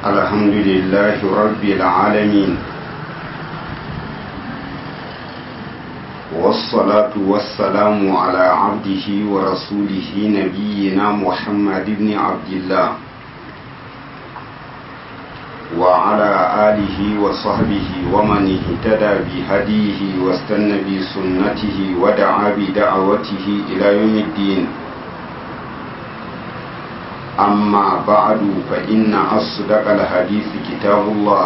الحمد لله رب العالمين والصلاة والسلام على عبده ورسوله نبينا محمد بن عبد الله وعلى آله وصحبه ومن اهتدى بهديه واستنى بسنته ودعا بدعوته إلى يوم الدين أما بعد فإن أصدق الحديث كتاب الله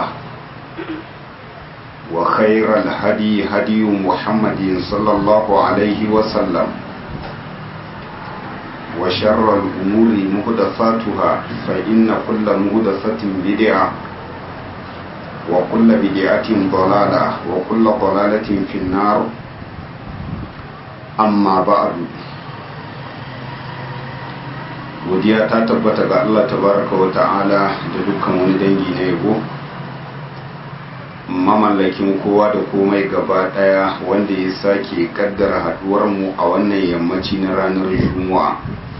وخير الهدي هدي محمد صلى الله عليه وسلم وشر الأمور مهدفاتها فإن كل مهدفة بدعة وكل بدعة ضلالة وكل ضلالة في النار أما بعد godiya ta tabbata ga Allah tabaraka wa ta'ala da dukkan wani dangi na yabo mamallakin kowa da komai gaba daya wanda ya sake kaddara haduwar mu a wannan yammaci na ranar juma'a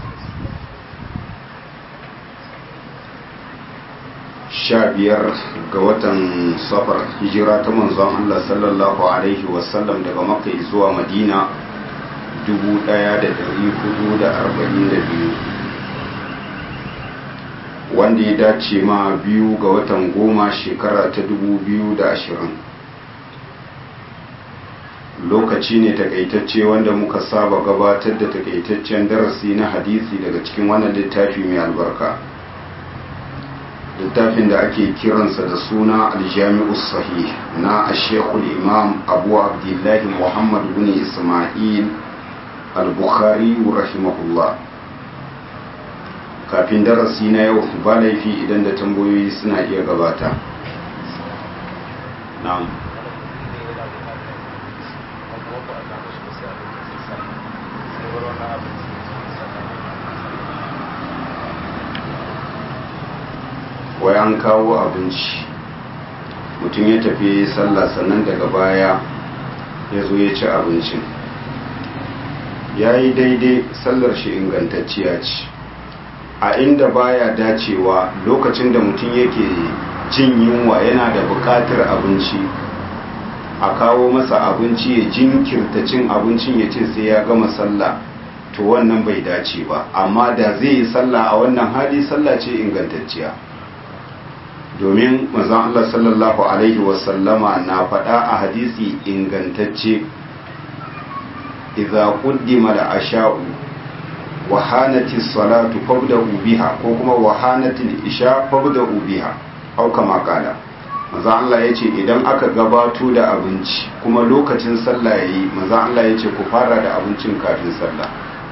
sha biyar ga watan safar hijira ta manzon Allah sallallahu alaihi wasallam daga makka zuwa madina 1442 wanda ya dace ma biyu ga watan goma shekara ta 2020 lokaci ne takaitacce wanda muka saba gabatar da takaitaccen darasi na hadisi daga cikin wannan littafi mai albarka littafin da ake kiransa da suna aljami'u sahih na ashekul imam abu abdullahi muhammad bin ismail al-bukhari rahimahullah kafin darasi na yau ba laifi idan da tambayoyi suna iya gabata na'am wai an kawo abinci mutum ya tafi sallah sannan daga baya ya zo ya ci abincin ya yi daidai sallar shi ingantacciya ce a inda baya dacewa lokacin da mutum yake jin yunwa yana da buƙatar abinci a kawo masa abinci ya jinkirta cin abincin ya ce sai ya gama sallah to wannan bai dace ba amma da zai yi sallah a wannan hali sallah ce ingantacciya domin manzon Allah sallallahu alaihi wasallama na faɗa a hadisi ingantacce idza quddima al-asha'u wahanati salatu fabda'u biha ko kuma wahanati isha fabda'u biha au kama kala manzo Allah yace idan aka gabato da abinci kuma lokacin sallah yayi manzo Allah yace ku fara da abincin kafin sallah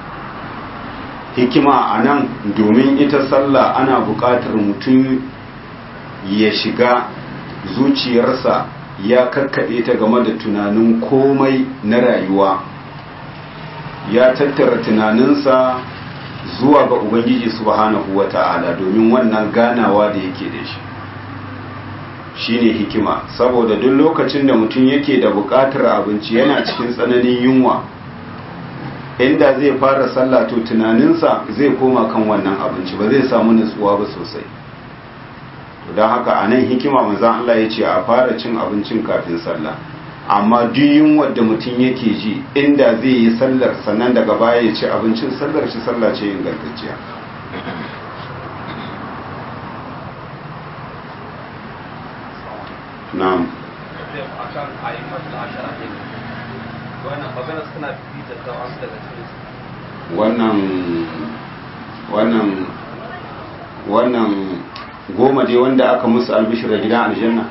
hikima anan domin ita sallah ana buƙatar mutum ya shiga zuciyarsa ya kakkaɓe ta game da tunanin komai na rayuwa ya tattara tunaninsa zuwa ga ubangiji subhanahu wata'ala domin wannan ganawa da yake da shi shine hikima saboda duk lokacin da mutum yake da buƙatar abinci yana cikin tsananin yunwa inda zai fara sallah to tunaninsa zai koma kan wannan abinci ba zai samu nutsuwa ba sosai don haka a nan hikima manzan Allah ya ce a fara cin abincin kafin sallah amma duk yunwar da mutum yake ji inda zai yi sallar sannan daga baya ya ci abincin sallar shi sallah ce ingantacciya na'am wannan wannan wannan goma dai wanda aka musu albishir da gidan aljanna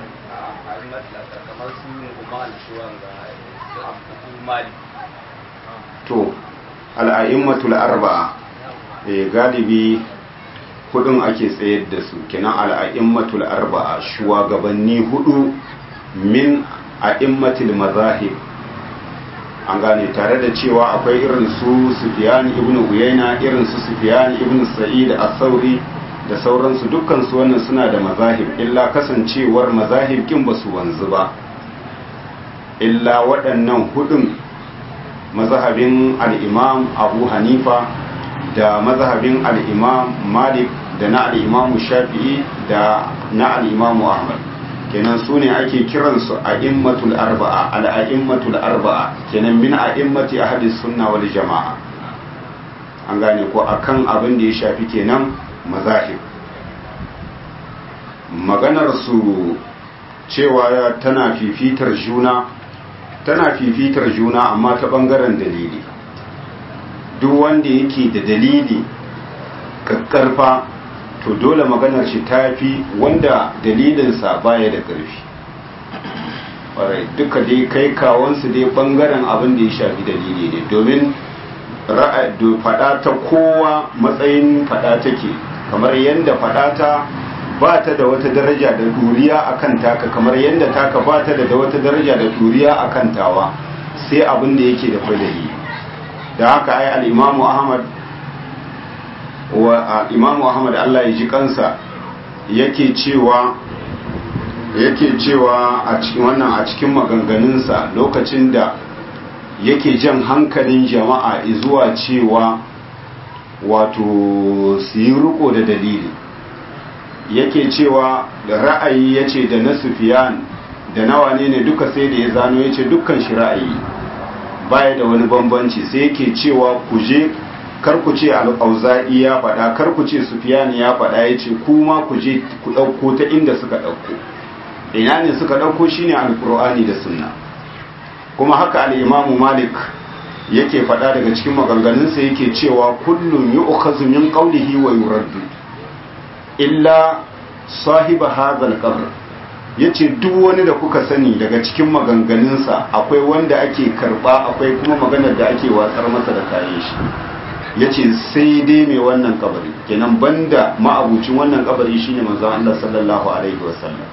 to al'a'immatul arba'a e galibi hudun ake tsayar da su kenan al'a'immatul arba'a shugabanni hudu min a'immatul mazahib an gane tare da cewa akwai irin su Sufyan ibn Uyayna irin su Sufyan ibn Sa'id as-Sauri da sauransu dukkan su wannan suna da mazahib illa kasancewar mazahib kin basu wanzu ba illa waɗannan hudun mazhabin al-Imam Abu Hanifa da mazhabin al-Imam Malik da na al'imamu shafi'i da na al'imamu ahmad kenan su ne ake kiransu a immatul arba'a al'a'immatul arba'a kenan min a immati a hadis sunna wal jama'a an gane ko akan abin da ya shafi kenan mazahib maganar su cewa tana fifitar juna tana fifitar juna amma ta bangaren dalili duk wanda yake da dalili kakkarfa to dole maganar shi ta fi wanda dalilinsa baya da ƙarfi ƙwarai duka dai kai kawansu dai ɓangaren abin da ya shafi dalili ne domin faɗa ta kowa matsayin faɗa take kamar yadda faɗa ta ba ta da wata daraja da duriya a kan taka kamar yadda taka ba ta da wata daraja da duriya a kan tawa sai abin da yake da kwai da haka ai al'imamu ahmad wa imamu ahmad allah ya ji kansa yake cewa yake cewa a cikin wannan a cikin maganganunsa lokacin da yake jan hankalin jama'a zuwa cewa wato su yi riko da dalili yake cewa da ra'ayi ya ce da na sufiyan da nawa ne ne duka sai da ya zano ya ce dukkan shi ra'ayi baya da wani bambanci sai yake cewa ku je kar ku ce al'auza'i ya faɗa kar ku ce sufiyani ya faɗa ya ce kuma ku je ku ɗauko ta inda suka ɗauko ina ne suka ɗauko shine alƙur'ani da sunna kuma haka al'imamu malik yake faɗa daga cikin maganganunsa yake cewa kullum yi ukhazu min qawlihi wa yuraddu illa sahiba hadhal qabr yace duk wani da kuka sani daga cikin maganganunsa akwai wanda ake karba akwai kuma maganar da ake watsar masa da kayan shi ya ce sai dai mai wannan kabari kenan banda ma'abucin wannan kabari shine manzon Allah sallallahu alaihi wasallam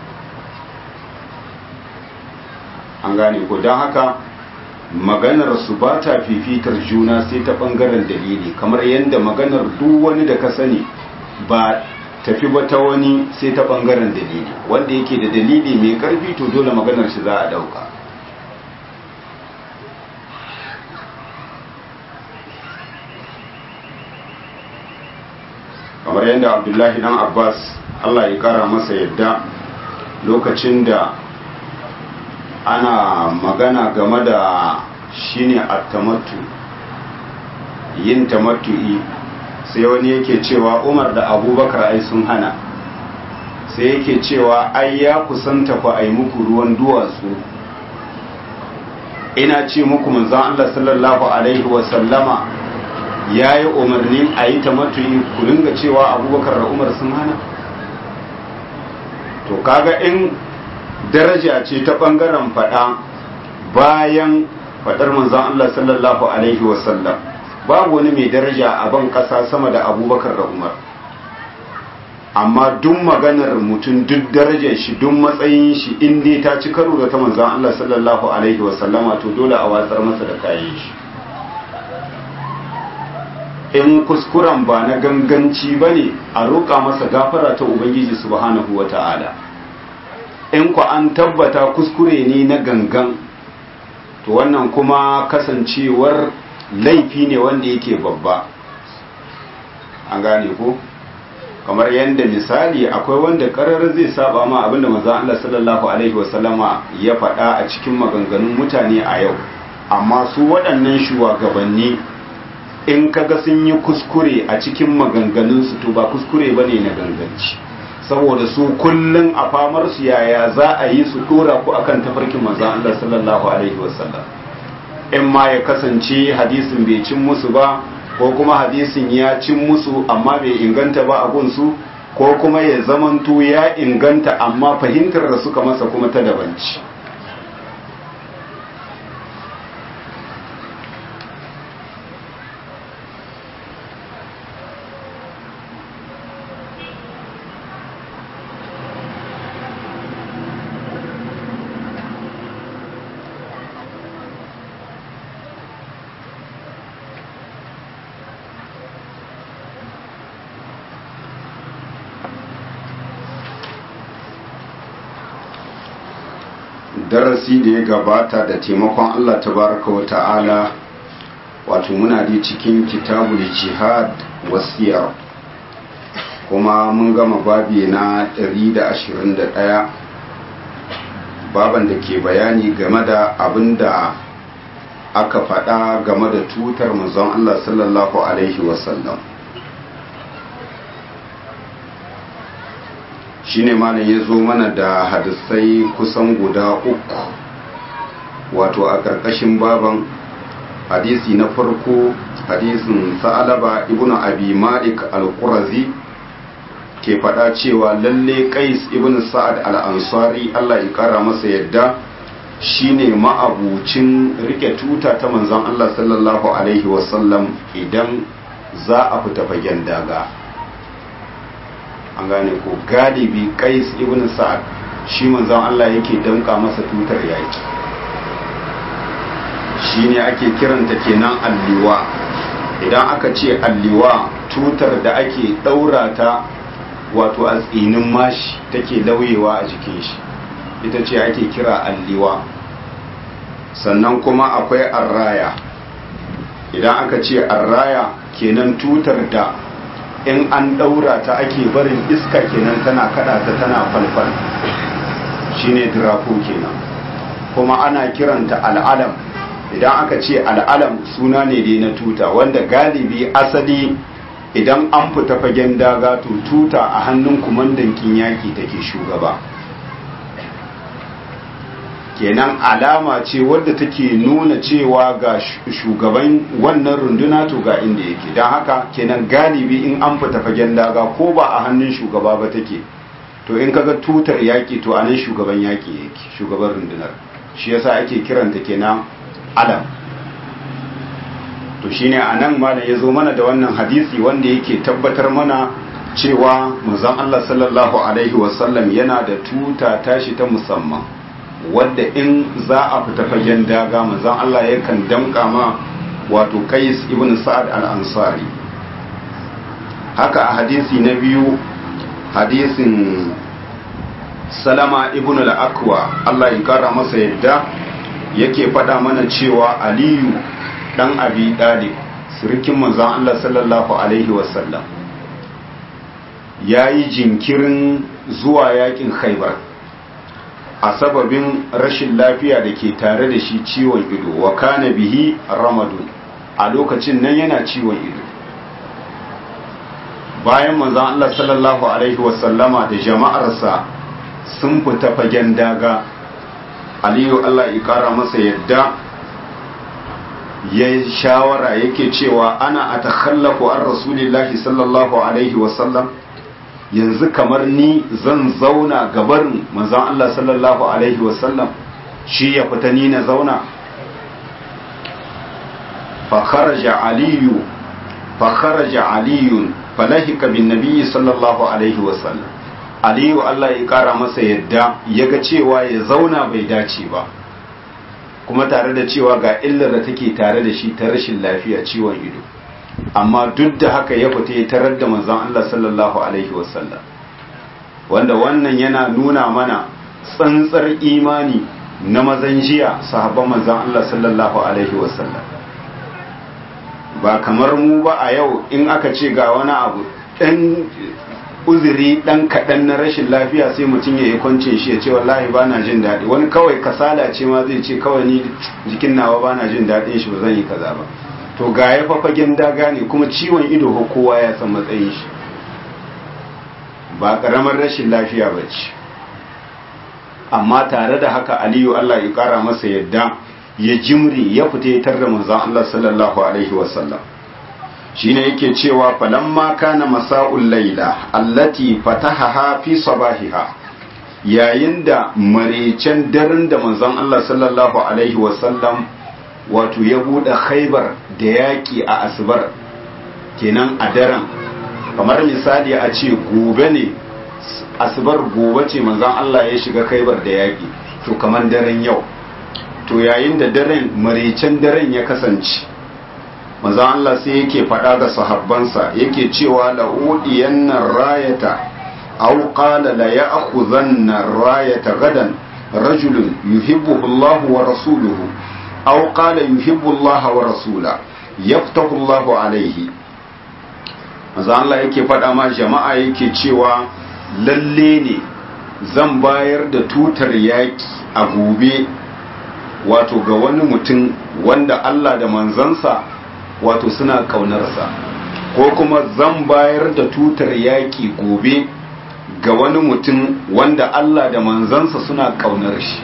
an gane ko don haka maganar su ba ta fifitar juna sai ta bangaren dalili kamar yadda maganar duk wani da ka sani ba tafi ba ta wani sai ta bangaren dalili wanda yake da dalili mai karfi to dole maganar shi za a dauka kamar yadda abdullahi dan abbas allah ya kara masa yadda lokacin da ana magana game da shine attamattu yin tamattu'i sai wani yake cewa umar da abubakar ai sun hana sai yake cewa ai ya kusanta ku ai muku ruwan duwatsu ina ce muku manzon allah sallallahu alaihi wasallama ya yi umarnin a yi ta matuyi ku dinga cewa abubakar da umar sun hana to kaga in daraja ce ta bangaren fada bayan fadar manzon Allah sallallahu alaihi wasallam babu wani mai daraja a ban kasa sama da abubakar da umar amma duk maganar mutum duk darajar shi duk matsayin shi in dai ta ci karo da ta manzon Allah sallallahu alaihi wasallama to dole a watsar masa da kayan shi in kuskuren ba na ganganci ba ne a roƙa masa gafara ta ubangiji subhanahu wa ta'ala in ku an tabbata kuskure ne na gangan to wannan kuma kasancewar laifi ne wanda yake babba an gane ko kamar yadda misali akwai wanda karar zai saba ma abinda manzon Allah sallallahu alaihi wasallama ya faɗa a cikin maganganun mutane a yau amma su waɗannan shugabanni in kaga sun yi kuskure a cikin maganganunsu to ba kuskure ba ne na ganganci saboda su kullum a famar su yaya za a yi su dora ku akan tafarkin manzon Allah sallallahu alaihi wasallam in ma ya kasance hadisin bai cin musu ba ko kuma hadisin ya cin musu amma bai inganta ba a gunsu ko kuma ya zamanto ya inganta amma fahimtar da suka masa kuma ta dabanci darasi da ya gabata da taimakon Allah tabaraka wa ta'ala wato muna da cikin kitabul jihad wasiyar kuma mun gama babi na 121 baban da ke bayani game da abin da aka faɗa game da tutar manzon Allah sallallahu Alaihi wasallam shi ne malam ya zo mana da hadisai kusan guda uku wato a ƙarƙashin baban hadisi na farko hadisin sa'alaba ibnu abi malik al-qurazi ke faɗa cewa lalle qais ibn sa'ad al-ansari Allah ya kara masa yadda shine ma'abucin rike tuta ta manzon Allah sallallahu alaihi wasallam idan za a fita fagen daga an gane ko galibi qais ibn sa'ad shi manzon Allah yake danka masa tutar yaki shine ake kiranta kenan alliwa idan aka ce alliwa tutar da ake daura ta wato a tsinin mashi take lauyewa a jikin shi ita ce ake kira alliwa sannan kuma akwai arraya idan aka ce arraya kenan tutar da in an daura ta ake barin iska kenan tana kada ta tana falfal shine dirafo kenan kuma ana kiranta al'alam idan aka ce al'alam suna ne dai na tuta wanda galibi asali idan an fita fagen daga to tuta a hannun kumandan yaki take shugaba kenan alama ce wadda take nuna cewa ga shugaban wannan runduna to ga inda yake don haka kenan galibi in an fita fagen daga ko ba a hannun shugaba ba take to in kaga tutar yaki to anan shugaban yaki yake shugaban rundunar shi yasa ake kiranta kenan alam to shine anan malam ya zo mana da wannan hadisi wanda yake tabbatar mana cewa manzon Allah sallallahu alaihi wasallam yana da tuta tashi ta musamman wadda in za a fita fagen daga manzon Allah yakan damka ma wato Qais ibn Sa'ad al-Ansari haka a hadisi na biyu hadisin Salama ibn al-Akwa Allah ya kara masa yadda yake faɗa mana cewa Aliyu dan Abi Dalib sirikin manzon Allah sallallahu alaihi wasallam yayi jinkirin zuwa yakin Khaibar a sababin rashin lafiya da ke tare da shi ciwon ido wa kana bihi ramadun a lokacin nan yana ciwon ido bayan manzon Allah sallallahu alaihi wasallama da jama'arsa sun fita fagen daga aliyu Allah ya kara masa yadda ya shawara yake cewa ana a takhallafu an rasulillahi sallallahu alaihi wasallam yanzu kamar ni zan zauna gabarin manzon Allah sallallahu alaihi wasallam shi ya fita ni na zauna fa kharaja aliyu fa kharaja aliyun falahika bin nabiyyi sallallahu alaihi wasallam aliyu Allah ya kara masa yadda yaga cewa ya zauna bai dace ba kuma tare da cewa ga illar da take tare da shi ta rashin lafiya ciwon ido amma duk da haka ya fita ya tarar da manzon Allah sallallahu alaihi wasallam wanda wannan yana nuna mana tsantsar imani na mazan jiya sahabban manzon Allah sallallahu alaihi wasallam ba kamar mu ba a yau in aka ce ga wani abu dan uzuri dan kaɗan na rashin lafiya sai mutum ya yi kwancin shi ya ce wallahi ba na jin daɗi wani kawai kasala ce ma zai ce kawai ni jikin nawa ba na jin daɗin shi ba zan yi kaza ba to ga ya fafagen daga ne kuma ciwon ido ko kowa ya san matsayin shi ba ƙaramar rashin lafiya ba ce amma tare da haka aliyu allah ya ƙara masa yadda ya jimri ya fita ya tarda manzon allah sallallahu alaihi wasallam shine yake cewa falamma kana masa'ul laila allati fatahaha fi sabahiha yayin da marecen daren da manzon Allah sallallahu alaihi wasallam wato ya bude khaybar da yaki a asbar kenan a daren kamar misali a ce gobe ne asbar gobe ce manzon Allah ya shiga khaybar da yaki to kamar daren yau to yayin da daren marecen daren ya kasance manzo Allah sai yake faɗa ga sahabbansa yake cewa la udiyanna rayata aw qala la ya'khudhanna rayata gadan rajulun yuhibbu Allah wa rasuluhu aw qala yuhibbu Allah wa rasula yaftahu Allah alayhi manzo Allah yake faɗa ma jama'a yake cewa lalle ne zan bayar da tutar yaki a gobe wato ga wani mutum wanda Allah da manzansa wato suna ƙaunarsa ko kuma zan bayar da tutar yaƙi gobe ga wani mutum wanda Allah da manzansa suna ƙaunar shi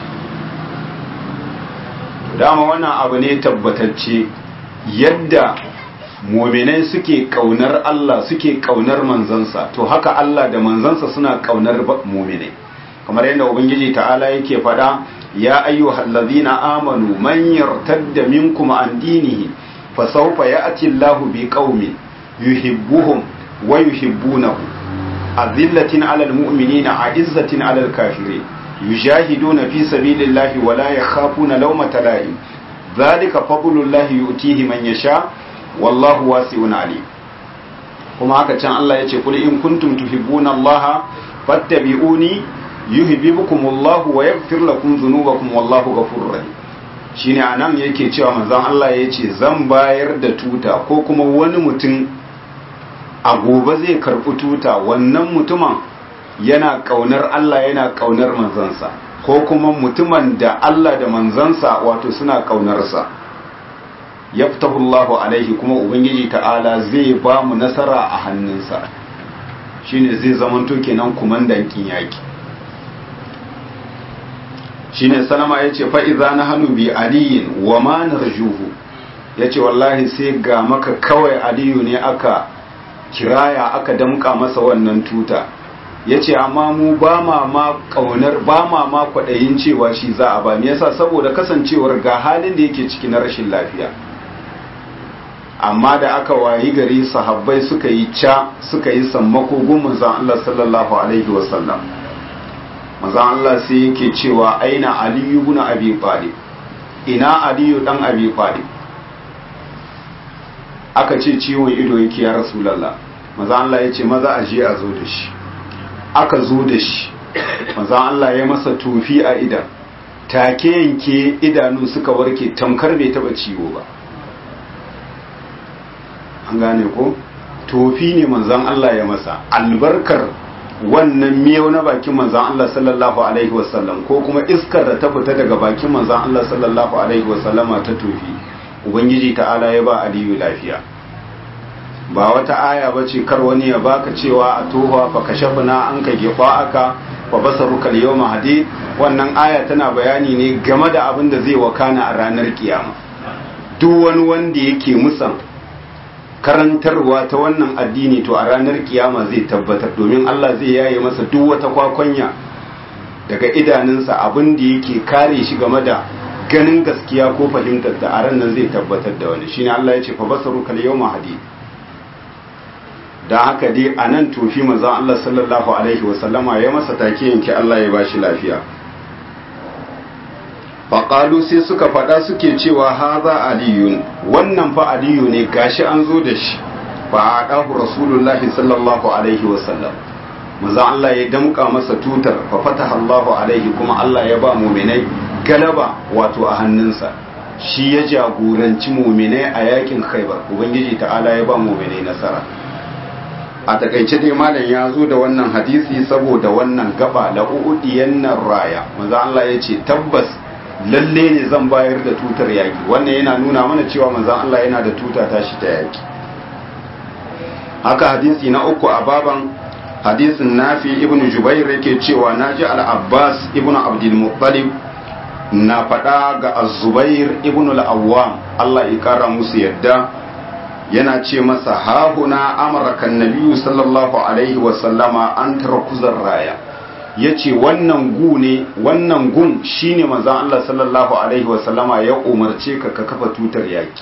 dama wannan abu ne tabbatacce yadda muminai suke ƙaunar Allah suke ƙaunar manzansa to haka Allah da manzansa suna ƙaunar muminai kamar yadda ubangiji ta'ala yake faɗa ya ayyuhal ladzina amanu man yartadda minkum an dinihi fasawfa ya'ti Allahu biqaumin yuhibbuhum wa yuhibbunahu azillatin 'alal mu'minina 'izzatin 'alal kafirin yujahiduna fi sabilillahi wa la yakhafuna lawmata la'im dhalika fadlullahi yu'tihi man yasha wallahu wasi'un 'alim kuma haka can Allah yace kul in kuntum tuhibbuna Allah fattabi'uni yuhibbukumullahu wa yaghfir lakum dhunubakum wallahu ghafurur rahim shine anan yake cewa manzon Allah yace zan bayar da tuta ko kuma wani mutum a gobe zai karɓi tuta wannan mutumin yana ƙaunar Allah yana ƙaunar manzansa ko kuma mutumin da Allah da manzansa wato suna ƙaunarsa yaftahullahu alaihi kuma ubangiji ta'ala zai ba mu nasara a hannunsa shine zai zamanto kenan kumandan kin yaki shine salama yace fa idza nahnu bi aliyin wa ma narjuhu yace wallahi sai ga maka kawai aliyu ne aka kiraya aka damka masa wannan tuta ya ce amma mu ba ma ma ƙaunar ba ma ma kwaɗayin cewa shi za a ba me yasa saboda kasancewar ga halin da yake ciki na rashin lafiya amma da aka wayi gari sahabbai suka yi ca suka yi sammako gun manzon Allah sallallahu alaihi wasallam manzon Allah sai yake cewa aina aliyu ibn abi talib ina aliyu dan abi talib aka ce ciwon ido yake ya rasulallah maza Allah ya ce maza a je a zo da shi aka zo da shi maza Allah ya masa tofi a idan take yanke idanu suka warke tamkar bai taba ciwo ba an gane ko tofi ne manzan Allah ya masa albarkar wannan miyau na bakin manzan Allah sallallahu alaihi wasallam ko kuma iskar da ta fita daga bakin manzan Allah sallallahu alaihi wasallama ta tofi ubangiji ta'ala ya ba aliyu lafiya ba wata aya ba ce kar wani ya baka cewa a tohuwa fa kashafna an ka gefa aka fa basaruka yawma hadid wannan aya tana bayani ne game da abin da zai wakana a ranar kiyama duk wani wanda yake musan karantarwa ta wannan addini to a ranar kiyama zai tabbatar domin Allah zai yaye masa duk wata kwakwanya daga idanunsa abin da yake kare shi game da ganin gaskiya ko fahimtar da a ran nan zai tabbatar da wani shine Allah ya ce fa basaru kal yawma hadid dan haka dai anan tofi manzon Allah sallallahu alaihi wa sallama ya masa take yanke Allah ya bashi lafiya faƙalu sai suka faɗa suke cewa haza aliyun wannan fa aliyu ne gashi an zo da shi fa a ɗahu rasulullahi sallallahu alaihi wasallam maza Allah ya damƙa masa tutar fa fataha Allahu alaihi kuma Allah ya ba muminai galaba wato a hannunsa shi ya jagoranci muminai a yakin khaibar ubangiji ta'ala ya ba muminai nasara a takaice dai malam ya zo da wannan hadisi saboda wannan gaba la'u'udiyan nan raya maza Allah ya ce tabbas lalle ne zan bayar da tutar yaki wannan yana nuna mana cewa manzon Allah yana da tuta tashi ta yaki haka hadisi na uku a baban hadisin nafi ibn jubair yake cewa naji al-abbas ibn abdul muttalib na faɗa ga az-zubair ibn al-awwam Allah ya kara musu yadda yana ce masa hahuna amraka nabiyyu sallallahu alaihi wa sallama an tarakuzar raya ya ce wannan gu ne wannan gun shine manzan Allah sallallahu Alaihi wasallama ya umarce ka ka kafa tutar yaki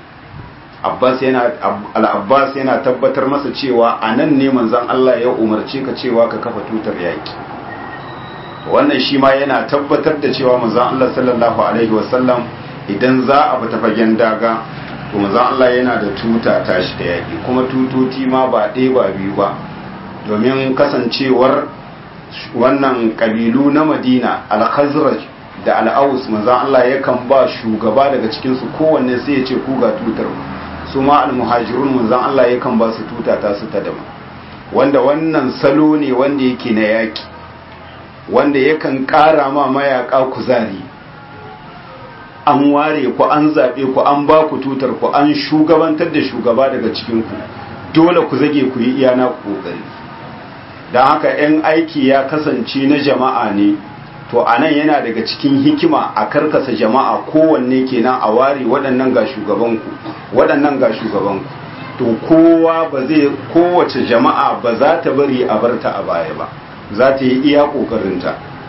al'abbas yana tabbatar masa cewa a nan ne manzan Allah ya umarce ka cewa ka kafa tutar yaki wannan shi ma yana tabbatar da cewa manzan Allah sallallahu Alaihi wasallam idan za a fita fagen daga to manzan Allah yana da tuta tashi da yaki kuma tutoti ma ba ɗaya ba biyu ba domin kasancewar wannan kabilu na madina al-khazraj da al-aus manzon Allah yakan ba shugaba daga cikin su kowanne sai ya ce ku ga tutar su ma almuhajirun manzon Allah yakan ba su tuta ta su ta dama wanda wannan salo ne wanda yake na yaki wanda yakan ƙara ma mayaka kuzari an ware ku an zaɓe ku an ba ku tutar ku an shugabantar da shugaba daga cikinku dole ku zage ku yi iyana ku ƙoƙari don haka 'yan aiki ya kasance na jama'a ne to a nan yana daga cikin hikima a karkasa jama'a kowanne kenan a ware waɗannan ga shugabanku waɗannan ga shugabanku to kowa ba zai kowace jama'a ba za ta bari a barta a baya ba za ta yi iya ƙoƙarinta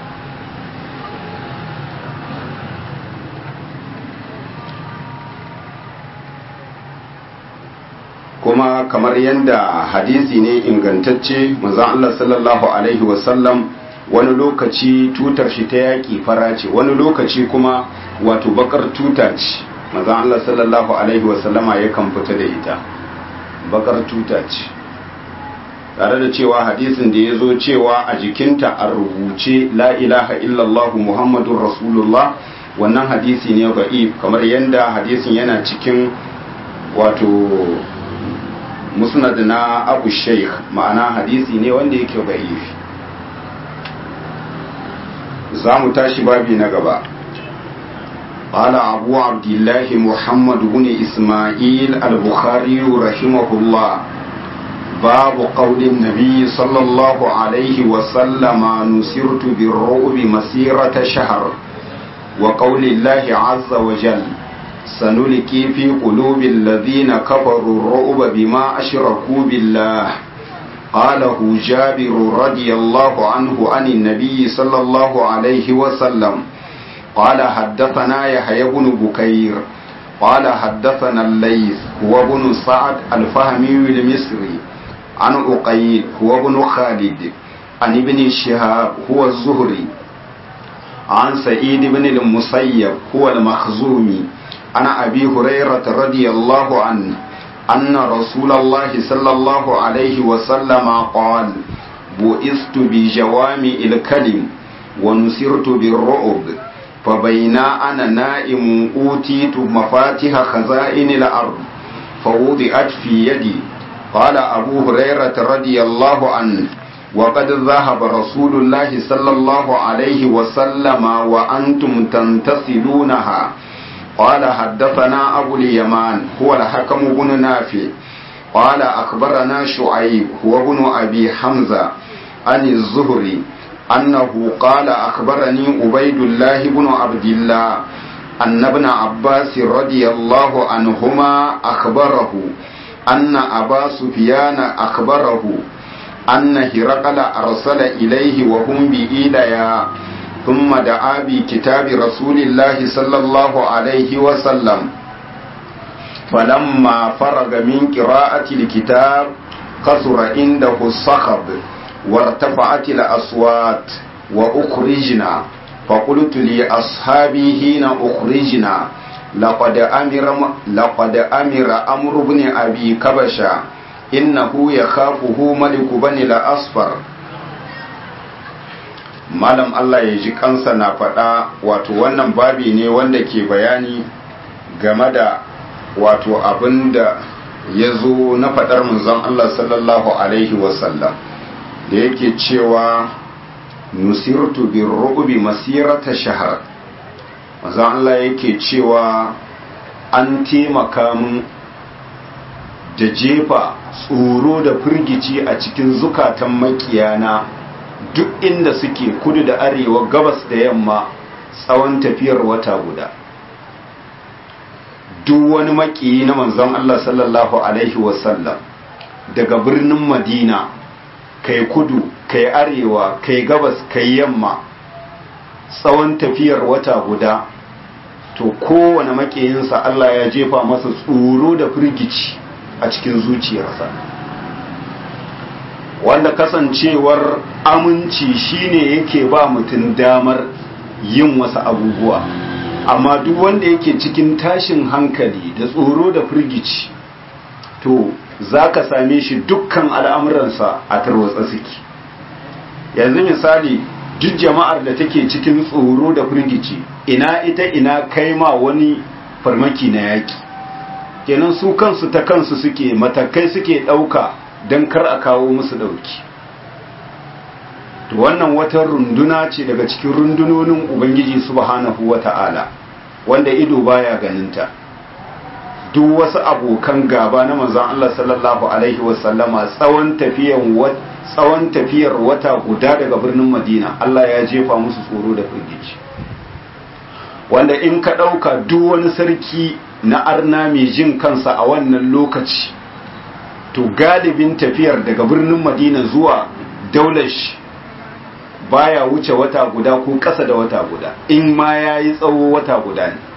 kuma kamar yadda hadisi ne ingantacce manzon Allah sallallahu alaihi wasallam wani lokaci tutar shi ta yaƙi fara ce wani lokaci kuma wato bakar tuta ce manzon Allah sallallahu alaihi wasallama yakan fita da ita bakar tuta ce tare da cewa hadisin da ya zo cewa a jikinta a rubuce la ilaha illallah muhammadun rasulullah wannan hadisi ne ba'if kamar yadda hadisin yana cikin wato musnad na abu sheikh ma'ana hadisi ne wanda yake ba'if za mu tashi babi na gaba قال أبو عبد الله محمد بن إسماعيل البخاري رحمه الله باب قول النبي صلى الله عليه وسلم نسرت بالرعب مسيرة شهر وقول الله عز وجل سنلقي في قلوب الذين كفروا الرعب بما أشركوا بالله قاله جابر رضي الله عنه عن النبي صلى الله عليه وسلم قال حدثنا يحيى بن بكير قال حدثنا الليث هو بن سعد الفهمي المصري عن أقيل هو بن خالد عن ابن شهاب هو الزهري عن سعيد بن المسيب هو المخزومي عن أبي هريرة رضي الله عنه أن رسول الله صلى الله عليه وسلم قال بؤست بجوامع الكلم ونصرت بالرعب فبينا أنا نائم أوتيت مفاتيح خزائن الأرض فوضعت في يدي قال أبو هريرة رضي الله عنه وقد ذهب رسول الله صلى الله عليه وسلم وأنتم تنتصلونها قال حدثنا أبو اليمان هو الحكم بن نافع قال أخبرنا شعيب هو ابن أبي حمزة عن الزهري أنه قال أخبرني عبيد الله بن عبد الله أن ابن عباس رضي الله عنهما أخبره أن أبا سفيان أخبره أن هرقل أرسل إليه وهم بإيليا ثم دعا بكتاب رسول الله صلى الله عليه وسلم فلما فرغ من قراءة الكتاب كثر عنده الصخب وارتفعت الأصوات وأخرجنا فقلت لأصحابي حين أخرجنا لقد أمر لقد أمر أمر بن أبي كبشا إنه يخافه ملك بني الأصفر malam Allah ya ji kansa na faɗa wato wannan babi ne wanda ke bayani game da wato abin da ya zo na faɗar manzon Allah sallallahu Alaihi wasallam da yake cewa nusirtu bin ru'ubi masirata shahar manzon Allah yake cewa an taimaka mun da jefa tsoro da firgici a cikin zukatan makiyana duk inda suke kudu da arewa gabas da yamma tsawon tafiyar wata guda duk wani makiyi na manzon Allah sallallahu alaihi wasallam daga birnin madina kai kudu kai arewa kai gabas kai yamma tsawon tafiyar wata guda to kowane makiyinsa Allah ya jefa masa tsoro da firgici a cikin zuciyarsa wanda kasancewar aminci shine yake ba mutum damar yin wasu abubuwa amma duk wanda yake cikin tashin hankali da tsoro da firgici to za ka same shi dukkan al'amuransa a tarwatsa suke yanzu misali duk jama'ar da take cikin tsoro da firgici ina ita ina kai ma wani farmaki na yaƙi kenan su kansu ta kansu suke matakai suke ɗauka don kar a kawo musu ɗauki to wannan wata runduna ce daga cikin rundunonin ubangiji subhanahu wata'ala wanda ido baya ganinta duk wasu abokan gaba na manzon Allah sallallahu alaihi wasallama tsawon tafiyan tsawon tafiyar wata guda daga birnin Madina Allah ya jefa musu tsoro da firgici wanda in ka ɗauka duk wani sarki na arna mai jin kansa a wannan lokaci to galibin tafiyar daga birnin Madina zuwa daular shi baya wuce wata guda ko ƙasa da wata guda in ma ya yi tsawo wata guda ne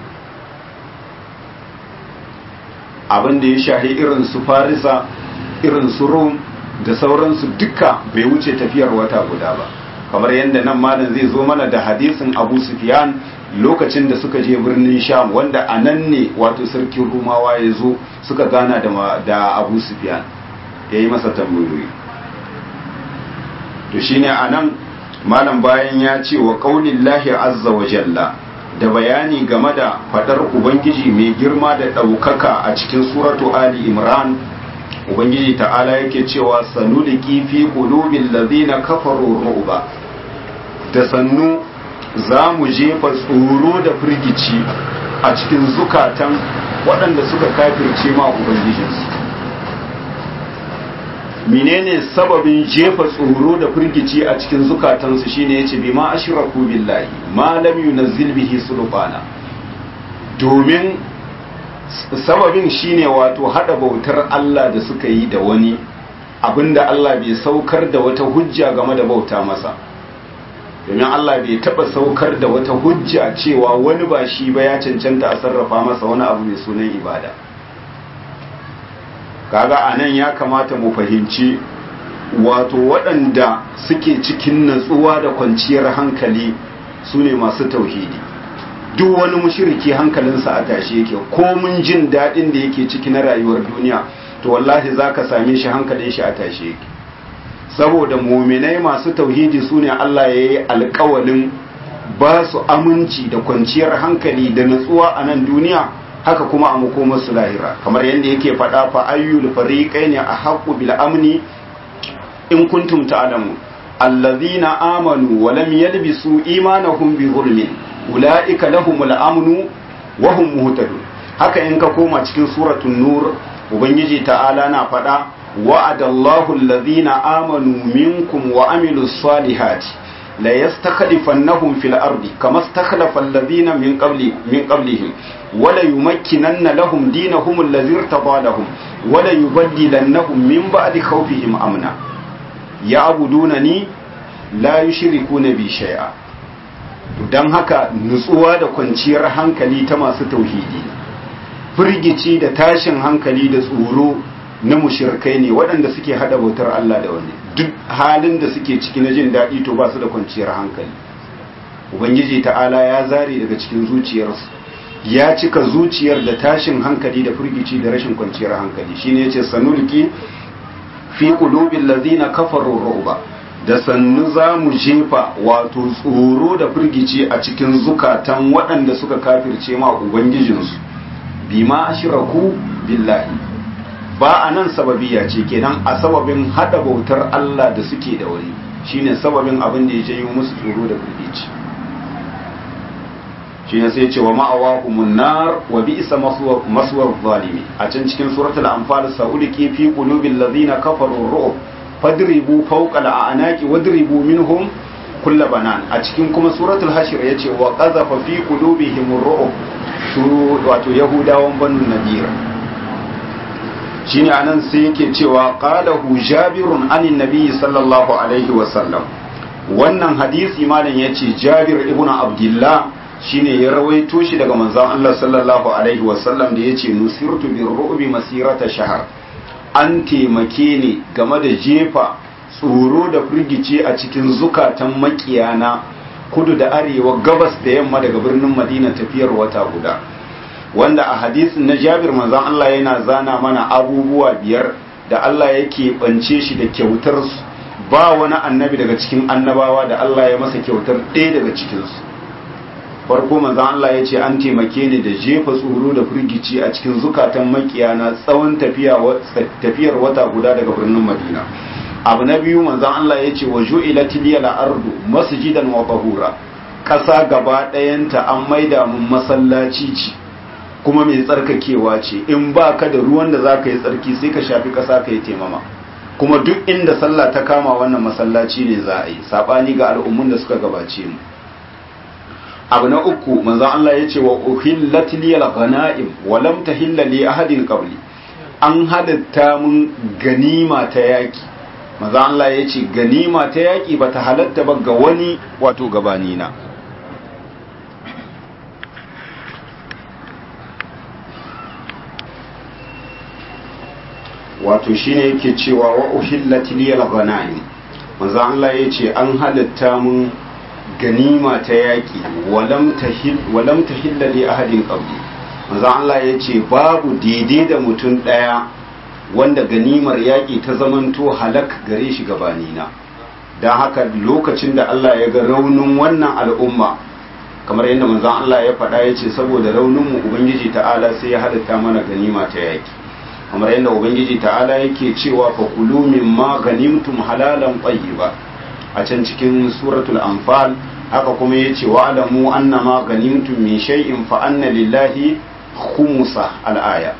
abin da ya shahi irin su farisa irin su rom da sauransu duka bai wuce tafiyar wata guda ba kamar yadda nan malam zai zo mana da hadisin abu sufyan lokacin da suka je birnin sham wanda a nan ne wato sarkin rumawa ya zo suka gana da abu sufyan ya yi masa tambayoyi to shine a nan malam bayan ya ce wa ƙaunin lahi azza wa jalla da bayani game da fadar ubangiji mai girma da ɗaukaka a cikin suratu ali imran ubangiji ta'ala yake cewa sanuliki fi qulubil ladina kafaru ru'ba da sannu za mu jefa tsoro da firgici a cikin zukatan waɗanda suka kafirce ma ubangijinsu menene sababin jefa tsoro da firgici a cikin zukatansu shine yace bi ma ashraku billahi ma lam yunzil bihi sulbana domin sababin shine wato hada bautar Allah da suka yi da wani abinda Allah bai saukar da wata hujja game da bauta masa domin Allah bai taba saukar da wata hujja cewa wani ba shi ba ya cancanta a sarrafa masa wani abu mai sunan ibada kaga anan ya kamata mu fahimci wato waɗanda suke cikin natsuwa da kwanciyar hankali su ne masu tauhidi duk wani mushiriki hankalinsa a tashe yake ko mun jin daɗin da yake ciki na rayuwar duniya to wallahi za ka same shi hankalin shi a tashe yake saboda muminai masu tauhidi su ne Allah ya yi alkawalin ba su aminci da kwanciyar hankali da natsuwa a nan duniya haka kuma a makomar su lahira kamar yadda yake faɗa fa ayyul fariqaini ahqqu bil amni in kuntum ta'lamun allazina amanu wa lam yalbisu imanahum bi zulmin ulaika lahumul amnu wa hum muhtadun haka in ka koma cikin suratul nur ubangiji ta'ala na faɗa wa'adallahu allazina amanu minkum wa amilus salihati la yastakhlifannahum fil ardi kama istakhlafa allazina min qabli min qablihim wala yumakkinanna lahum dinahum allazi irtada lahum wala yubaddilannahum min ba'di khawfihim amna ya'budunani la yushrikuna bi shay'a dan haka nutsuwa da kwanciyar hankali ta masu tauhidi firgici da tashin hankali da tsoro na mushirkai ne waɗanda suke hada bautar Allah da wani duk halin da suke ciki na jin daɗi to ba su da kwanciyar hankali ubangiji ta'ala ya zare daga cikin zuciyarsu ya cika zuciyar da tashin hankali da firgici da rashin kwanciyar hankali shine yace sanulki fi qulubil ladina kafaru ru'ba da sannu za mu jefa wato tsoro da firgici a cikin zukatan waɗanda suka kafirce ma ubangijinsu bima ashraku billahi ba a nan sababiya ce kenan a sababin hada bautar Allah da suke da wani shine sababin abin da ya janyo musu tsoro da firgici shi ne sai ce wa ma'awahumun nar wa bi'sa maswar zalimi a can cikin suratul anfal sa'uliki fi qulubil ladina kafaru ru'ub fadribu fawqa al'anaqi wadribu minhum kull banan a cikin kuma suratul hashr yace wa qazafa fi qulubihim ru'ub su wato yahudawan banu nadir shine anan sai yake cewa qalahu jabirun anin nabi sallallahu alaihi wa sallam wannan hadisi malam yace jabir ibnu abdullah shine ya rawaito shi daga manzon Allah sallallahu alaihi wasallam da yace nusirtu bir ru'bi masirata shahar an taimake ni game da jefa tsoro da firgice a cikin zukatan makiyana kudu da arewa gabas da yamma daga birnin Madina tafiyar wata guda wanda a hadisin na Jabir manzon Allah yana zana mana abubuwa biyar da Allah yake bance shi da kyautar su ba wani annabi daga cikin annabawa da Allah ya masa kyautar ɗaya daga cikinsu farko manzon Allah ya ce an taimake ni da jefa tsoro da firgici a cikin zukatan makiyana tsawon tafiyar wata guda daga birnin Madina abu na biyu manzon Allah ya ce wa ju'ilat liyal ardu masjidan wa tahura ƙasa gaba ɗayanta an maida mun masallaci ce kuma mai tsarkakewa ce in ba ka da ruwan da za ka yi tsarki sai ka shafi ƙasa ka yi taimama kuma duk inda sallah ta kama wannan masallaci ne za a yi saɓani ga al'ummun da suka gabace mu abu na uku manzon Allah ya ce wa uhillat liyal ghanaim wa lam tahilla li ahadin qabli an halatta mun ganima ta yaki manzon Allah ya ce ganima ta yaki bata halatta ba ga wani wato gabani na wato shine yake cewa wa uhillat liyal ghanaim manzon Allah ya ce an halatta mun ganima ta yaƙi walam ta hillali ahadin ƙabli maza Allah ya ce babu daidai da mutum ɗaya wanda ganimar yaƙi ta zamanto halak gare shi gabanina don haka lokacin da Allah ya ga raunin wannan al'umma kamar yadda manzan Allah ya faɗa ya ce saboda rauninmu ubangiji ta'ala sai ya halitta mana ganima ta yaƙi kamar yadda ubangiji ta'ala yake cewa fa kulu mimma ganimtum halalan ba. a can cikin suratul anfal haka kuma ya ce wa'alamu annama ganimtum min shay'in fa anna lillahi khumsa al'aya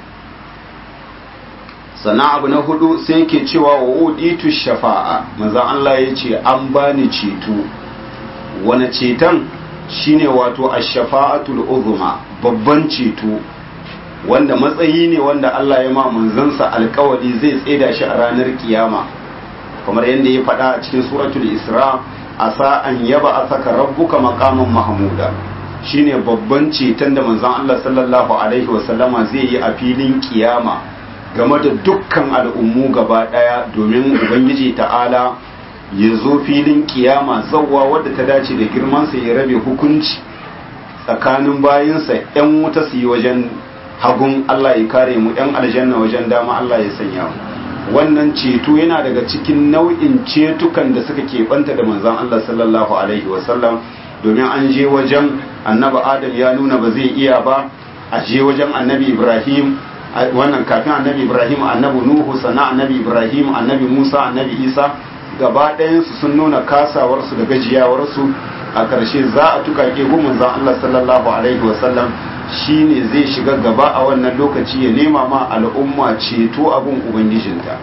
sannan abu na hudu sai yake cewa wa uditu shafa'a manzo Allah ya ce an bani ceto wani ceton shine wato ash-shafa'atul uzma babban ceto wanda matsayi ne wanda Allah ya ma manzansa alkawari zai tseda shi a ranar kiyama kamar yadda ya faɗa a cikin suratul isra asa an yaba asaka rabbuka maqaman mahmuda shine babban ceton da manzon Allah sallallahu alaihi wasallama zai yi a filin kiyama game da dukkan al'ummu gaba daya domin ubangiji ta'ala ya zo filin kiyama zawwa wadda ta dace da girman sa ya rabe hukunci tsakanin bayinsa yan wuta su yi wajen hagun Allah ya kare mu yan aljanna wajen dama Allah ya sanya mu wannan ceto yana daga cikin nau'in cetukan da suka keɓanta da manzan Allah sallallahu Alaihi wasallam domin an je wajen annabi Adam ya nuna ba zai iya ba a je wajen annabi Ibrahim wannan kafin annabi Ibrahim annabi Nuhu sana annabi Ibrahim annabi Musa annabi Isa gaba ɗayansu sun nuna kasawarsu da gajiyawarsu a ƙarshe za a tukake gun manzan Allah sallallahu Alaihi wasallam shi ne zai shiga gaba a wannan lokaci ya nema ma al'umma ceto abin ubangijinta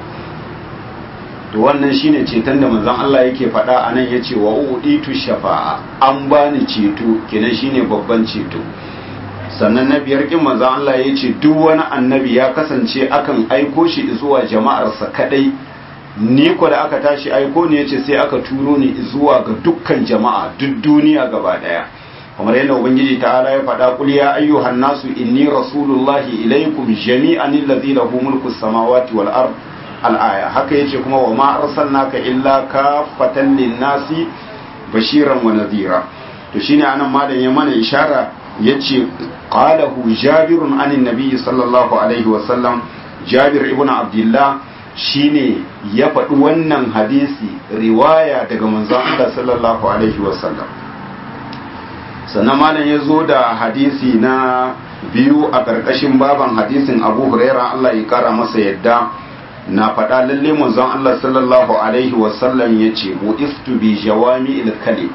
to wannan shi ne ceton da manzon Allah yake faɗa a nan ya ce wa uɗitu shafa'a an bani ceto kenan shi ne babban ceto sannan na biyar ƙin manzon Allah ya ce duk wani annabi ya kasance akan aiko shi zuwa jama'arsa kaɗai ni ko da aka tashi aiko ne ya ce sai aka turo ni zuwa ga dukkan jama'a duk duniya gaba ɗaya kamar yadda ubangiji ta'ala ya faɗa kul ya ayyuhan nasu inni rasulullahi ilaikum jami'an allazi lahu mulku samawati wal ard al aya haka yace kuma wa ma arsalnaka illa kafatan lin nasi bashiran wa nadhira to shine anan malam ya mana ishara yace qalahu jabirun anin nabiy sallallahu alaihi wa sallam jabir ibn abdullah shine ya faɗi wannan hadisi riwaya daga manzon Allah sallallahu alaihi wa sallam sannan malam ya zo da hadisi na biyu a ƙarƙashin baban hadisin abu huraira Allah ya ƙara masa yadda na faɗa lalle manzon Allah sallallahu alaihi wasallam ya ce bu'istu bi jawami ilkali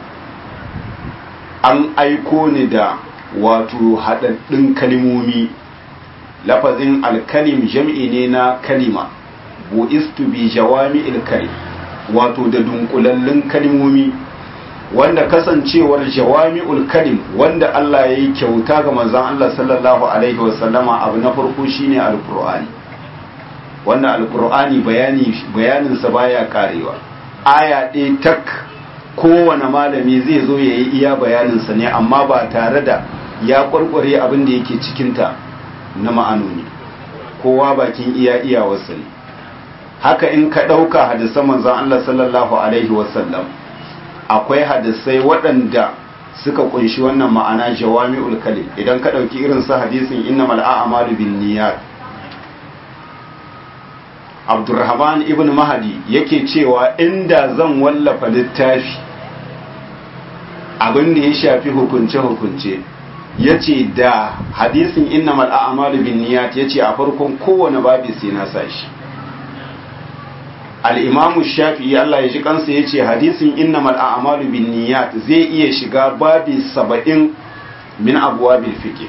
an aiko ni da wato haɗaɗɗun kalimomi lafazin alkalim jam'i ne na kalima bu'istu bi jawami ilkali wato da dunkulallun kalimomi wanda kasancewar jawami'ul kalim wanda Allah ya yi kyauta ga manzon Allah sallallahu alaihi wasallama abu na farko shine alqur'ani wanda alqur'ani bayani bayaninsa baya karewa aya ɗaya tak kowane malami zai zo ya yi iya bayaninsa ne amma ba tare da ya kwarkware abin da yake cikinta na ma'anoni kowa bakin iya iyawarsa ne haka in ka ɗauka hadisan manzon Allah sallallahu alaihi wasallam akwai hadisai waɗanda suka kunshi wannan ma'ana jawami'ul kalim idan ka ɗauki irin su hadisin innamal a'malu bin niyyat Abdurrahman ibn Mahdi yake cewa inda zan wallafa littafi abin da ya shafi hukunce-hukunce ya ce da hadisin innamal a'malu bin niyat ya ce a farkon kowane babi sai na sa shi al'imamu shafi'i Allah ya ji kansa ya ce hadisin innamal a'malu bin niyat zai iya shiga babi saba'in min abuwa bilfike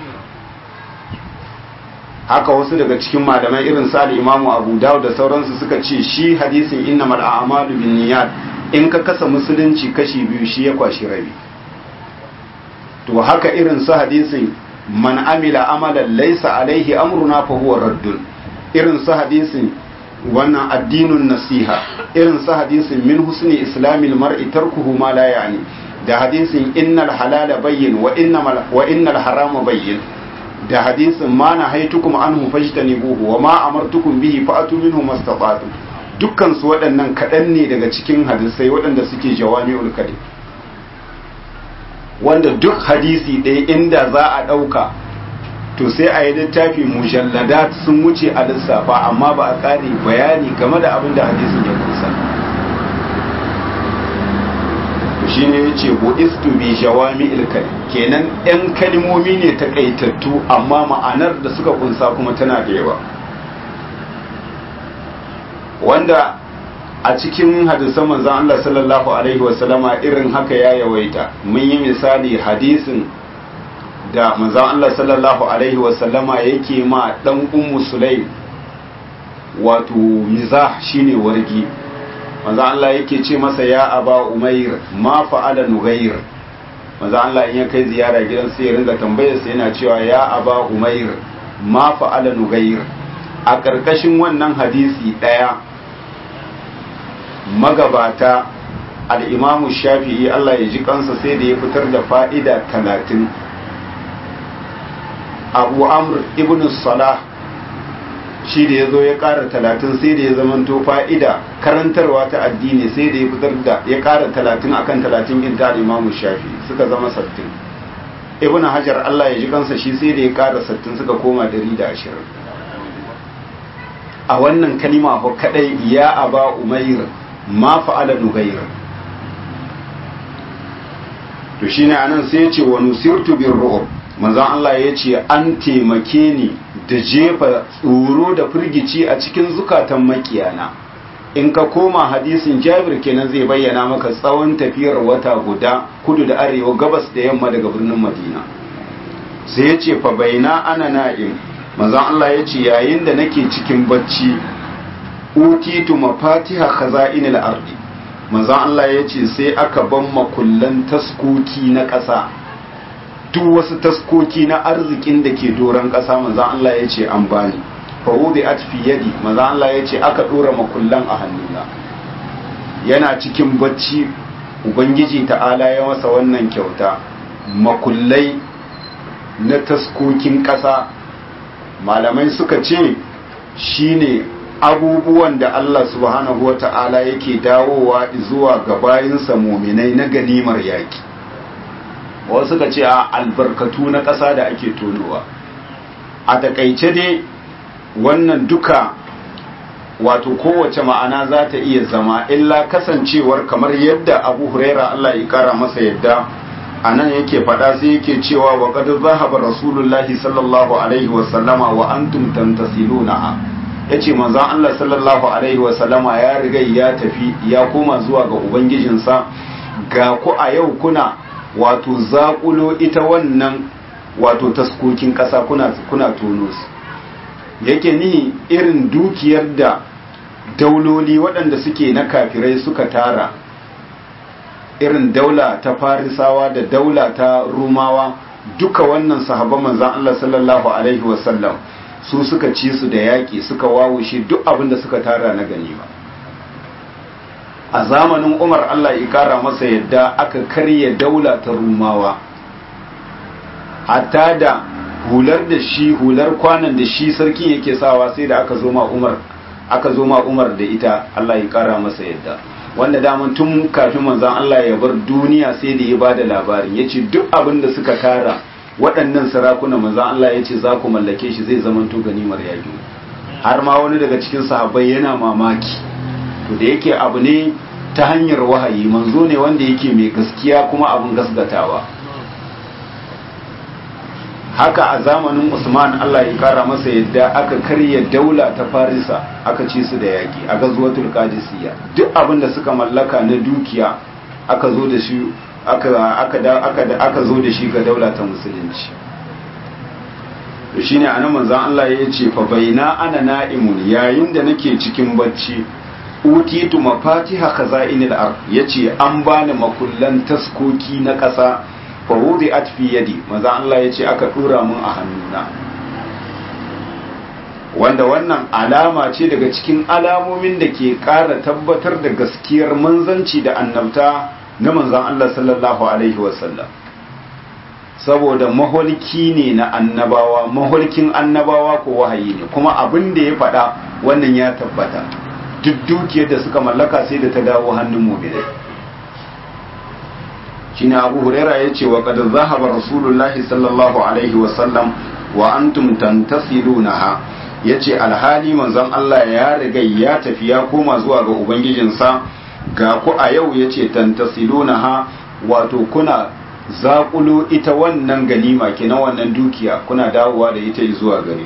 haka wasu daga cikin malamai irin sa al'imamu abu dawud da sauransu suka ce shi hadisin innamal a'malu bin niyat in ka kasa musulunci kashi biyu shi ya kwashi rabi to haka irin su hadisin man amila amalan laysa alaihi amruna fa huwa raddun irin su hadisin wannan addinun nasiha irin su hadisin min husni islamil mar'i tarkuhu ma la yani da hadisin innal halala bayyin wa innamal wa innal harama bayyin da hadisin ma na haitukum anhu fajtanibuhu wa ma amartukum bihi fa'atu minhu mastata'tum dukkan su waɗannan kaɗan ne daga cikin hadisai waɗanda suke jawami'ul kalim wanda duk hadisi ɗaya inda za a ɗauka to sai a yi littafi mujalladat sun wuce a lissafa amma ba a ƙare bayani game da abin da hadisin ya kusa shi ne ya ce bu'istu bi jawami ilkali kenan yan kalmomi ne takaitattu amma ma'anar da suka kunsa kuma tana da yawa wanda a cikin hadisan manzon Allah sallallahu alaihi wasallama irin haka ya yawaita mun yi misali hadisin da manzon Allah sallallahu alaihi wasallama yake ma dan ummu sulaim wato mizah shine wargi manzon Allah yake ce masa ya aba umair ma fa'ala nughair manzon Allah in ya kai ziyara gidan sai ya ringa tambayar sa yana cewa ya aba umair ma fa'ala nughair a karkashin wannan hadisi daya magabata al'imamu shafi'i Allah ya ji kansa sai da ya fitar da fa'ida talatin abu amr ibn salah shi da ya zo ya ƙara talatin sai da ya zamanto fa'ida karantarwa ta addini sai da ya fitar da ya ƙara talatin akan talatin in ta al'imamu shafi'i suka zama sattin ibn hajar Allah ya ji kansa shi sai da ya ƙara sattin suka koma dari da ashirin a wannan kalima ko kadai ya aba umair ma fa'ala nugair to shine anan sai ya ce wa nusirtu bir ru'ub manzon Allah ya ce an taimake ni da jefa tsoro da firgici a cikin zukatan makiyana in ka koma hadisin Jabir kenan zai bayyana maka tsawon tafiyar wata guda kudu da arewa gabas da yamma daga birnin Madina sai ya ce fa baina ana na'im manzon Allah ya ce yayin da nake cikin bacci utitu mafatiha khaza'inil ardi manzon Allah ya ce sai aka ban makullan taskoki na ƙasa duk wasu taskoki na arzikin da ke doron ƙasa manzon Allah ya ce an bani fa'udi at fi yadi manzon Allah ya ce aka dora makullan a hannuna yana cikin bacci ubangiji ta'ala ya masa wannan kyauta makullai na taskokin ƙasa malamai suka ce shine abubuwan da Allah subhanahu wa ta'ala yake dawowa zuwa ga bayinsa muminai na ganimar yaki wasu ka ce a albarkatu na ƙasa da ake tonowa a takaice dai wannan duka wato kowace ma'ana za ta iya zama illa kasancewar kamar yadda abu huraira Allah ya kara masa yadda a nan yake faɗa sai yake cewa wa qad zahaba rasulullahi sallallahu alaihi wa sallama wa antum tantasiluna yace manzon Allah sallallahu alaihi wa sallama ya riga ya tafi ya koma zuwa ga ubangijinsa ga ku a yau kuna wato zaƙulo ita wannan wato taskokin ƙasa kuna kuna tono su yake ni irin dukiyar da dauloli waɗanda suke na kafirai suka tara irin daula ta farisawa da daula ta rumawa duka wannan sahabban manzan Allah sallallahu alaihi wasallam su suka ci su da yaƙi suka wawushe duk abin da suka tara na ganima a zamanin umar Allah ya kara masa yadda aka karya daula ta rumawa hatta da hular da shi hular kwanan da shi sarki yake sawa sai da aka zo ma umar aka zo ma umar da ita Allah ya kara masa yadda wanda daman tun kafin manzon Allah ya bar duniya sai da ya bada labarin yace duk abin da suka tara waɗannan sarakuna manzon Allah yace za ku mallake shi zai zamanto ganimar yaki har ma wani daga cikin sahabbai yana mamaki to da yake abu ne ta hanyar wahayi manzo ne wanda yake mai gaskiya kuma abin gasgatawa haka a zamanin usman allah ya kara masa yadda aka karya daula ta farisa aka ci su da yaƙi a gazuwatul qadisiyya duk abin da suka mallaka na dukiya aka zo da shi aka aka aka zo da shi ga daula ta musulunci to shine anan manzon Allah ya ce fa baina ana na'imun yayin da nake cikin bacci utitu mafatiha khaza'inil ard yace an bani makullan taskoki na ƙasa fa wudi'at fi yadi manzon Allah yace aka dura mun a hannuna wanda wannan alama ce daga cikin alamomin da ke ƙara tabbatar da gaskiyar manzanci da annabta na manzon Allah sallallahu alaihi wasallam saboda maholki ne na annabawa maholkin annabawa ko wahayi ne kuma abin da ya faɗa wannan ya tabbata duk dukiyar da suka mallaka sai da ta dawo hannun mu'minai shine Abu Huraira yace wa qad zahaba Rasulullahi sallallahu alaihi wa sallam wa antum tantasilunaha yace alhali manzon Allah ya riga ya tafi ya koma zuwa ga ubangijinsa ga ku a yau yace tantasilunaha wato kuna zaƙulo ita wannan ganima kenan wannan dukiya kuna dawowa da ita zuwa gare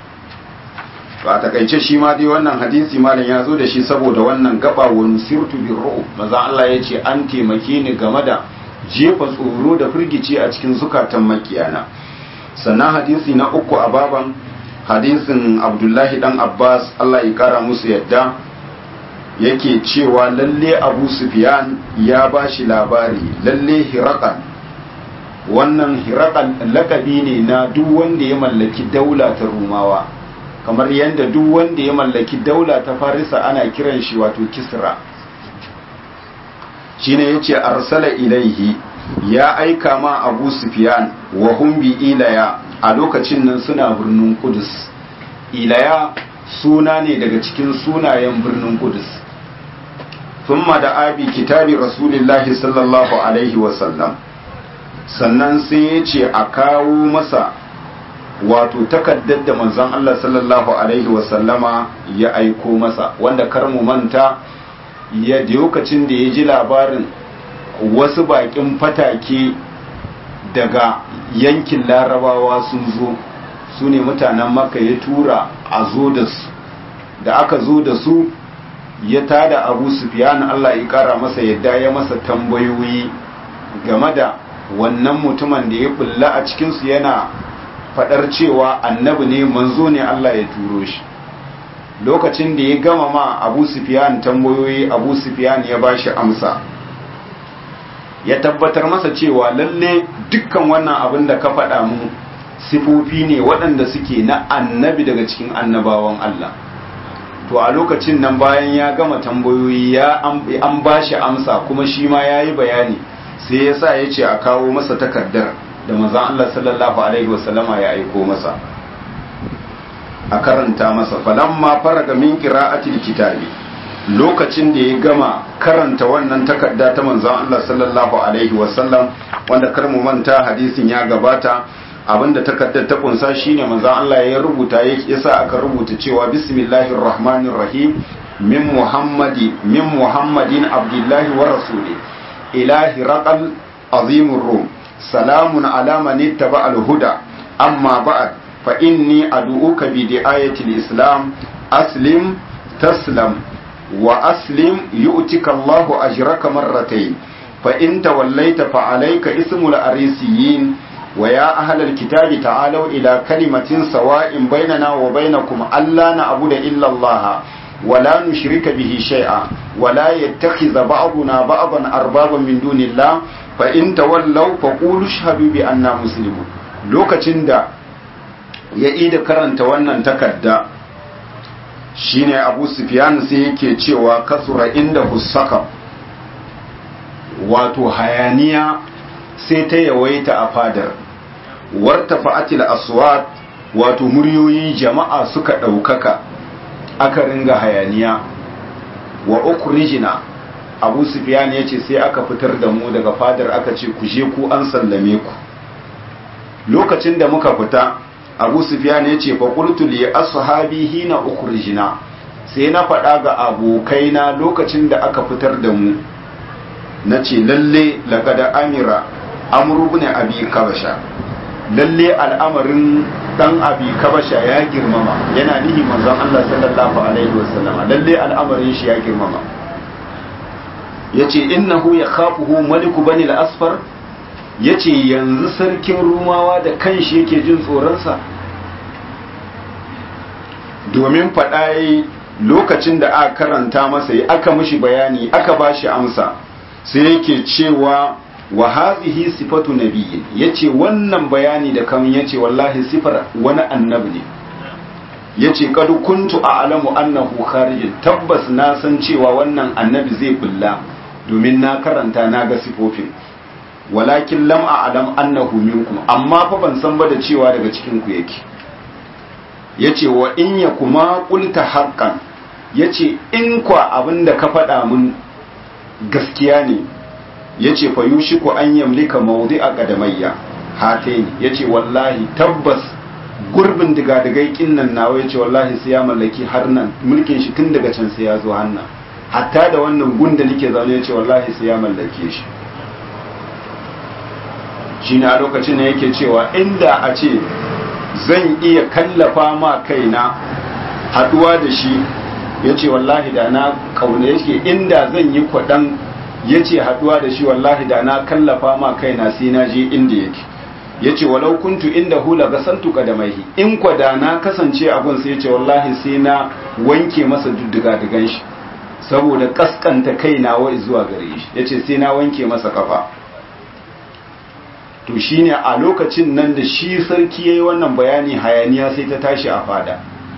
ku ba takaice shi ma dai wannan hadisi malam ya zo da shi saboda wannan gaba wa nusirtu bir ru'ub maza Allah ya ce an taimake ni game da jefa tsoro da firgici a cikin zukatan makiyana sannan hadisi na uku a baban hadisin Abdullahi dan Abbas Allah ya kara musu yadda yake cewa lalle Abu Sufyan ya bashi labari lalle Hiraqan wannan hirakan lakabi ne na duk wanda ya mallaki daula ta rumawa kamar yadda duk wanda ya mallaki daula ta farisa ana kiran shi wato kisra shine yace arsala ilaihi ya aika ma abu sufyan wa hum bi ilaya a lokacin nan suna birnin kudus ilaya suna ne daga cikin sunayen birnin kudus thumma da abi kitabi rasulillahi sallallahu alaihi wasallam sannan sai ya ce a kawo masa wato takaddar da manzon Allah sallallahu alaihi wasallama ya aiko masa wanda kar mu manta ya lokacin da ya ji labarin wasu bakin fatake daga yankin larabawa sun zo su ne mutanen maka ya tura a zo da su da aka zo da su ya tada abu sufiyan Allah ya kara masa yadda ya masa tambayoyi game da wannan mutumin da ya bulla a cikinsu yana fadar cewa annabi ne manzo ne Allah ya turo shi lokacin da ya gama ma abu sufiyan tambayoyi abu sufiyan ya bashi amsa ya tabbatar masa cewa lalle dukkan wannan abin da ka faɗa mu sifofi ne waɗanda suke na annabi daga cikin annabawan Allah to a lokacin nan bayan ya gama tambayoyi ya an bashi amsa kuma shi ma ya yi bayani sai ya sa ya ce a kawo masa takardar da mazan Allah sallallahu Alaihi wasallama ya aiko masa a karanta masa falamma faraga min qira'atil kitabi lokacin da ya gama karanta wannan takarda ta manzon Allah sallallahu alaihi wasallam wanda kar mu manta hadisin ya gabata abinda takardar ta kunsa shine manzon Allah ya rubuta ya sa aka rubuta cewa bismillahir rahmanir rahim min muhammadi min muhammadin abdullahi wa rasuli ilahi raqal azimur rum salamun ala man ittaba al huda amma ba'd fa inni ad'uka bi di'ayati islam aslim taslam wa aslim yu'tika Allahu ajraka marratayn fa in tawallaita fa alayka ismul arisiyin wa ya ahlal kitabi ta'alu ila kalimatin sawa'in bainana wa bainakum alla na'budu illa Allah wa la nushrika bihi shay'a wa la yattakhidha ba'duna ba'dan arbaban min dunillah fa in tawallaw fa qulu ashhadu bi anna muslimun lokacin da ya ida karanta wannan takarda shine abu sufyan sai yake cewa kasura inda husaka wato hayaniya sai ta yawaita a fadar warta fa'atil aswat wato muryoyin jama'a suka ɗaukaka aka ringa hayaniya wa ukrijina abu sufyan ya ce sai aka fitar da mu daga fadar aka ce ku je ku an sallame ku lokacin da muka fita abu sufyan ya ce faƙultu li ashabi hina ukhrijna sai na faɗa ga abokaina lokacin da aka fitar da mu na ce lalle laƙada amira amuru ne abi kabasha lalle al'amarin dan abi kabasha ya girmama yana nihi manzon Allah sallallahu alaihi wasallam lalle al'amarin shi ya girmama yace innahu yakhafuhu maliku bani al-asfar yace yanzu sarkin rumawa da kanshi yake jin tsoron sa domin faɗa lokacin da aka karanta masa aka mishi bayani aka bashi amsa sai yake cewa wa hadhihi sifatu nabiyyin yace wannan bayani da kan yace wallahi sifar wani annabi ne yace kad kuntu a'lamu annahu kharijin tabbas na san cewa wannan annabi zai bulla domin na karanta na ga sifofin walakin lam a'lam annahu minkum amma fa ban san ba da cewa daga cikin ku yake yace wa in yakuma qulta haqqan yace in kwa abinda ka faɗa mun gaskiya ne ya ce fa yushiku an yamlika maudi a ƙadamayya hataini ya ce wallahi tabbas gurbin digadigai kinnan nawa ya ce wallahi sai ya mallaki har nan mulkin shi tun daga can sai ya zo hannan hatta da wannan gunda nake zaune ya ce wallahi sai ya mallake shi shi ne a lokacin da yake cewa inda a ce zan iya kallafa ma kaina haduwa da shi ya ce wallahi da na kauna yake inda zan yi kwaɗan ya ce haɗuwa da shi wallahi da na kallafa ma kaina sai na je inda yake ya ce walau kuntu inda hula ga santuka da maihi in kwa da na kasance abun sai ya ce wallahi sai na wanke masa dudduga digan shi saboda kaskanta kaina wa zuwa gare shi ya ce sai na wanke masa kafa to shine a lokacin nan da shi sarki ya yi wannan bayani hayaniya sai ta tashi a fada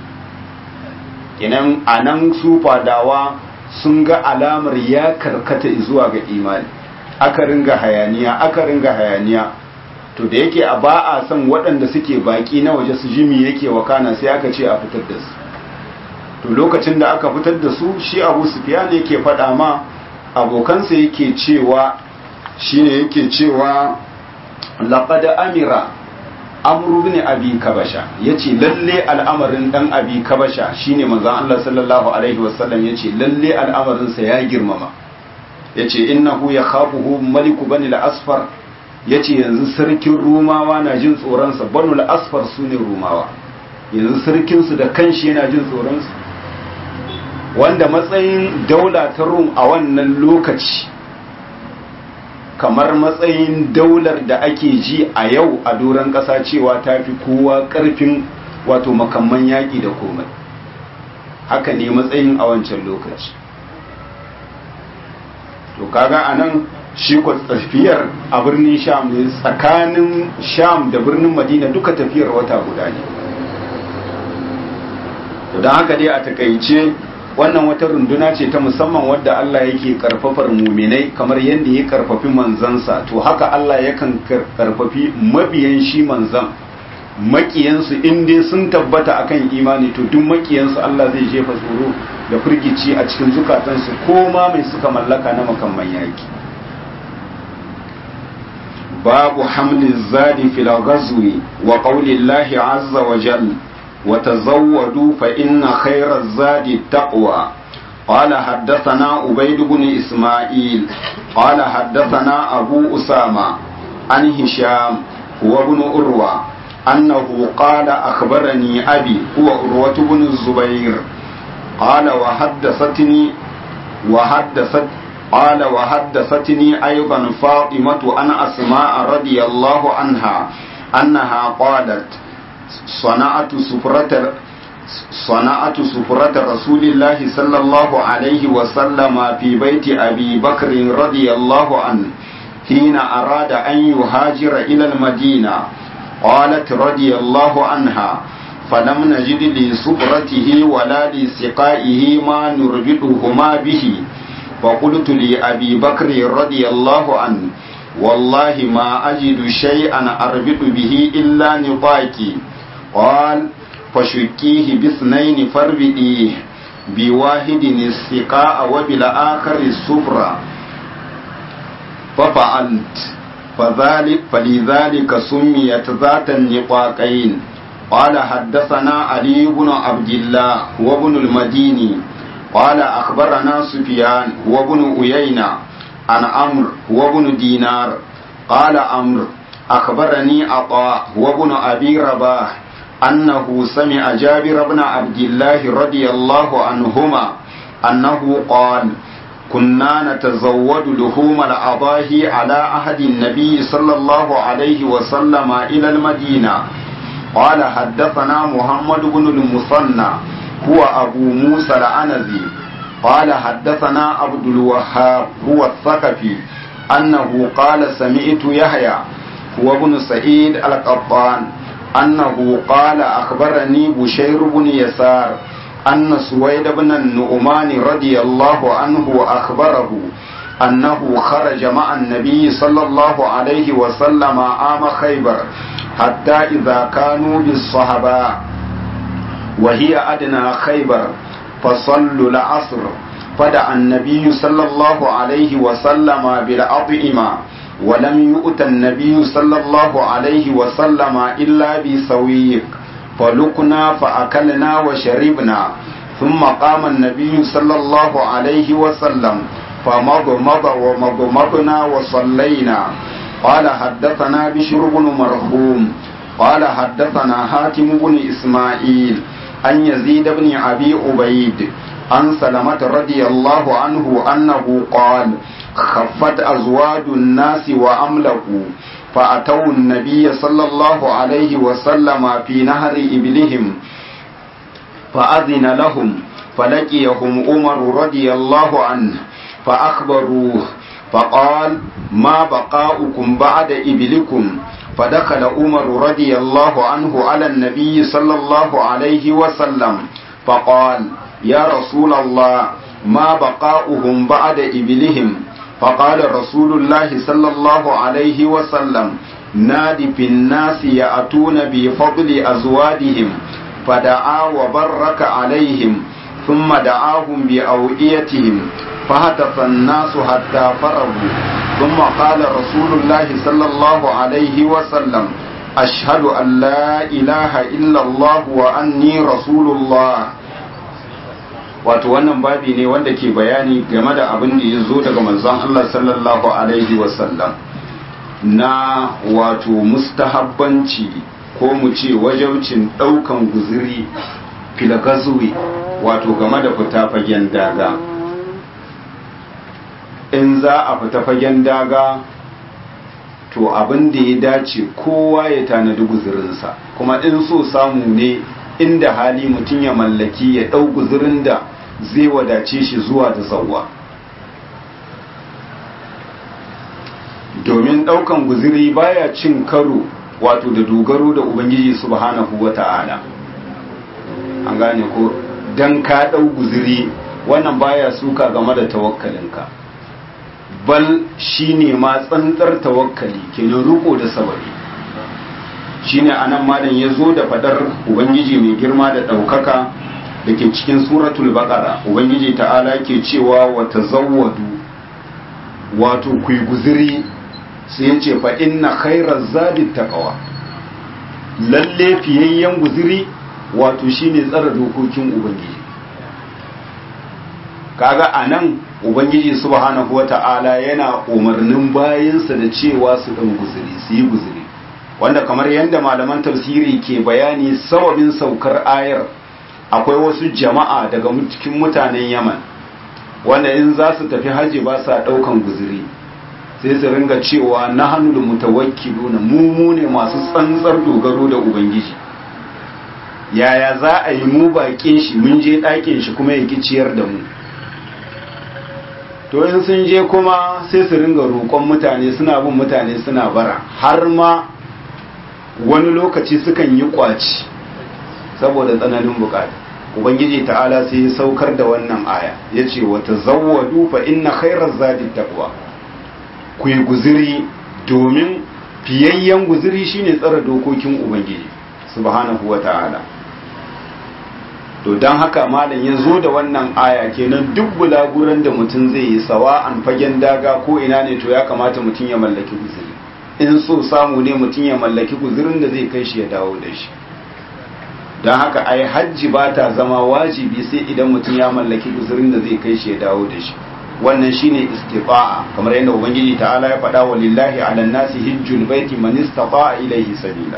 kinan a nan su fadawa sun ga alamar ya karkata zuwa ga imani aka ringa hayaniya aka ringa hayaniya to da yake a ba a son waɗanda suke baki na waje su jimi yake wakana sai aka ce a fitar da su to lokacin da aka fitar da su shi abu sufiyan yake faɗa ma abokansa yake cewa shine yake cewa laqad amira amru bin abi kabasha yace lalle al'amarin dan abi kabasha shine manzon Allah sallallahu alaihi wasallam yace lalle al'amarin sa ya girmama yace innahu yakhafuhu maliku bani al-asfar yace yanzu sarkin rumawa na jin tsoron sa banu al-asfar sune rumawa yanzu sarkin su da kanshi yana jin tsoron su wanda matsayin daula ta rum a wannan lokaci kamar matsayin daular da ake ji a yau a doron ƙasa cewa ta fi kowa ƙarfin wato makamman yaƙi da komai haka ne matsayin a wancan lokaci to kaga a nan shi tafiyar a birnin sham ne tsakanin sham da birnin madina duka tafiyar wata guda ne don haka dai a takaice wannan wata runduna ce ta musamman wadda Allah yake karfafar muminai kamar yadda ya karfafi manzansa to haka Allah yakan karfafi mabiyan shi manzan makiyansu in dai sun tabbata akan imani to duk makiyansu Allah zai jefa tsoro da firgici a cikin zukatansu ko ma mai suka mallaka na makamman yaki babu hamlin zadi fil ghazwi wa qawli Allah azza wa jalla وتزودوا فإن خير الزاد التقوى قال حدثنا عبيد بن إسماعيل قال حدثنا أبو أسامة عن هشام هو ابن أروى أنه قال أخبرني أبي هو أروة بن الزبير قال وحدثتني وحدثت قال وحدثتني أيضا فاطمة أن أسماء رضي الله عنها أنها قالت صنعت سفرة صنعت سفرة رسول الله صلى الله عليه وسلم في بيت أبي بكر رضي الله عنه حين أراد أن يهاجر إلى المدينة قالت رضي الله عنها فلم نجد لسفرته ولا لسقائه ما نربطهما به فقلت لأبي بكر رضي الله عنه والله ما أجد شيئا أربط به إلا نطاقي قال فشكيه باثنين فاربئيه بواحد السقاء وبالآخر السفرة ففعلت فذلك فلذلك سميت ذات النطاقين قال حدثنا علي بن عبد الله هو ابن المديني قال أخبرنا سفيان هو ابن أيينة عن أمر هو ابن دينار قال أمر أخبرني عطاء هو ابن أبي رباح أنه سمع جابر بن عبد الله رضي الله عنهما أنه قال كنا نتزود لحوم الأضاحي على عهد النبي صلى الله عليه وسلم إلى المدينة قال حدثنا محمد بن المثنى هو أبو موسى العنزي قال حدثنا عبد الوهاب هو الثقفي أنه قال سمعت يحيى هو ابن سعيد القطان أنه قال أخبرني بشير بن يسار أن سويد بن النعمان رضي الله عنه أخبره أنه خرج مع النبي صلى الله عليه وسلم عام خيبر حتى إذا كانوا بالصحباء وهي أدنى خيبر فصلوا العصر فدعا النبي صلى الله عليه وسلم بالأطعمة ولم يؤت النبي صلى الله عليه وسلم إلا بسويق فلقنا فأكلنا وشربنا ثم قام النبي صلى الله عليه وسلم فمضمض ومضمضنا وصلينا قال حدثنا بشر بن مرحوم قال حدثنا حاتم بن إسماعيل عن يزيد بن أبي عبيد عن سلمة رضي الله عنه أنه قال خفت أزواج الناس وأملكوا فأتوا النبي صلى الله عليه وسلم في نهر إبلهم فأذن لهم فلقيهم عمر رضي الله عنه فأخبروه فقال ما بقاؤكم بعد إبلكم فدخل عمر رضي الله عنه على النبي صلى الله عليه وسلم فقال يا رسول الله ما بقاؤهم بعد إبلهم فقال رسول الله صلى الله عليه وسلم نادي في الناس يأتون بفضل أزوادهم فدعا وبرك عليهم ثم دعاهم بأوئيتهم فهتف الناس حتى فرغوا ثم قال رسول الله صلى الله عليه وسلم أشهد أن لا إله إلا الله وأني رسول الله wato wannan babi ne wanda ke bayani game da abin da ya zo daga manzon Allah sallallahu alaihi wasallam na wato mustahabbanci ko mu ce wajaucin ɗaukan guziri filagazuwi wato game da fita fagen daga in za a fita fagen daga to abin da ya dace kowa ya tanadi guzurinsa kuma in so samu ne inda hali mutum ya mallaki ya ɗau guzurin da zai wadace shi zuwa da zauwa domin ɗaukan guziri baya cin karo wato da dogaro da ubangiji subhanahu wa ta'ala an gane ko don ka ɗau guziri wannan baya suka game da tawakkalinka bal shine ma tsantsar tawakkali kenan riko da sababi shine anan malam ya zo da fadar ubangiji mai girma da ɗaukaka da ke cikin suratul baqara ubangiji ta'ala ke cewa wa tazawwadu wato ku guziri sai ya ce fa inna khairaz zadi taqwa lalle fiyayyen guziri wato shine tsara dokokin ubangiji kaga anan ubangiji subhanahu wata'ala yana umarnin bayinsa da cewa su dan guziri su yi guziri wanda kamar yadda malaman tafsiri ke bayani sababin saukar ayar akwai wasu jama'a daga cikin mutanen yaman wanda in za su tafi haji ba sa daukan guziri sai su ringa cewa na hannu da mutawakkiluna mu mu ne masu tsantsar dogaro da ubangiji yaya za a yi mu baƙin shi mun je ɗakin shi kuma ya ciyar da mu to in sun je kuma sai su ringa roƙon mutane suna bin mutane suna bara har ma wani lokaci sukan yi ƙwaci saboda tsananin bukata ubangiji ta'ala sai ya saukar da wannan aya ya ce wata zawwadu fa inna khairar zadi taqwa ku yi guziri domin fiyayyen guziri shine tsara dokokin ubangiji subhanahu wa ta'ala to don haka malam ya zo da wannan aya kenan duk bulaguran da mutum zai yi sawa an fagen daga ko ina ne to ya kamata mutum ya mallaki guziri in so samu ne mutum ya mallaki guzirin da zai kai shi ya dawo da shi don haka ai hajji ba ta zama wajibi sai idan mutum ya mallaki guzurin da zai kai shi ya dawo da shi wannan shine istifa'a kamar yadda ubangiji ta'ala ya faɗa wa lillahi ala nasi hijjul baiti man istata'a ilayhi sabila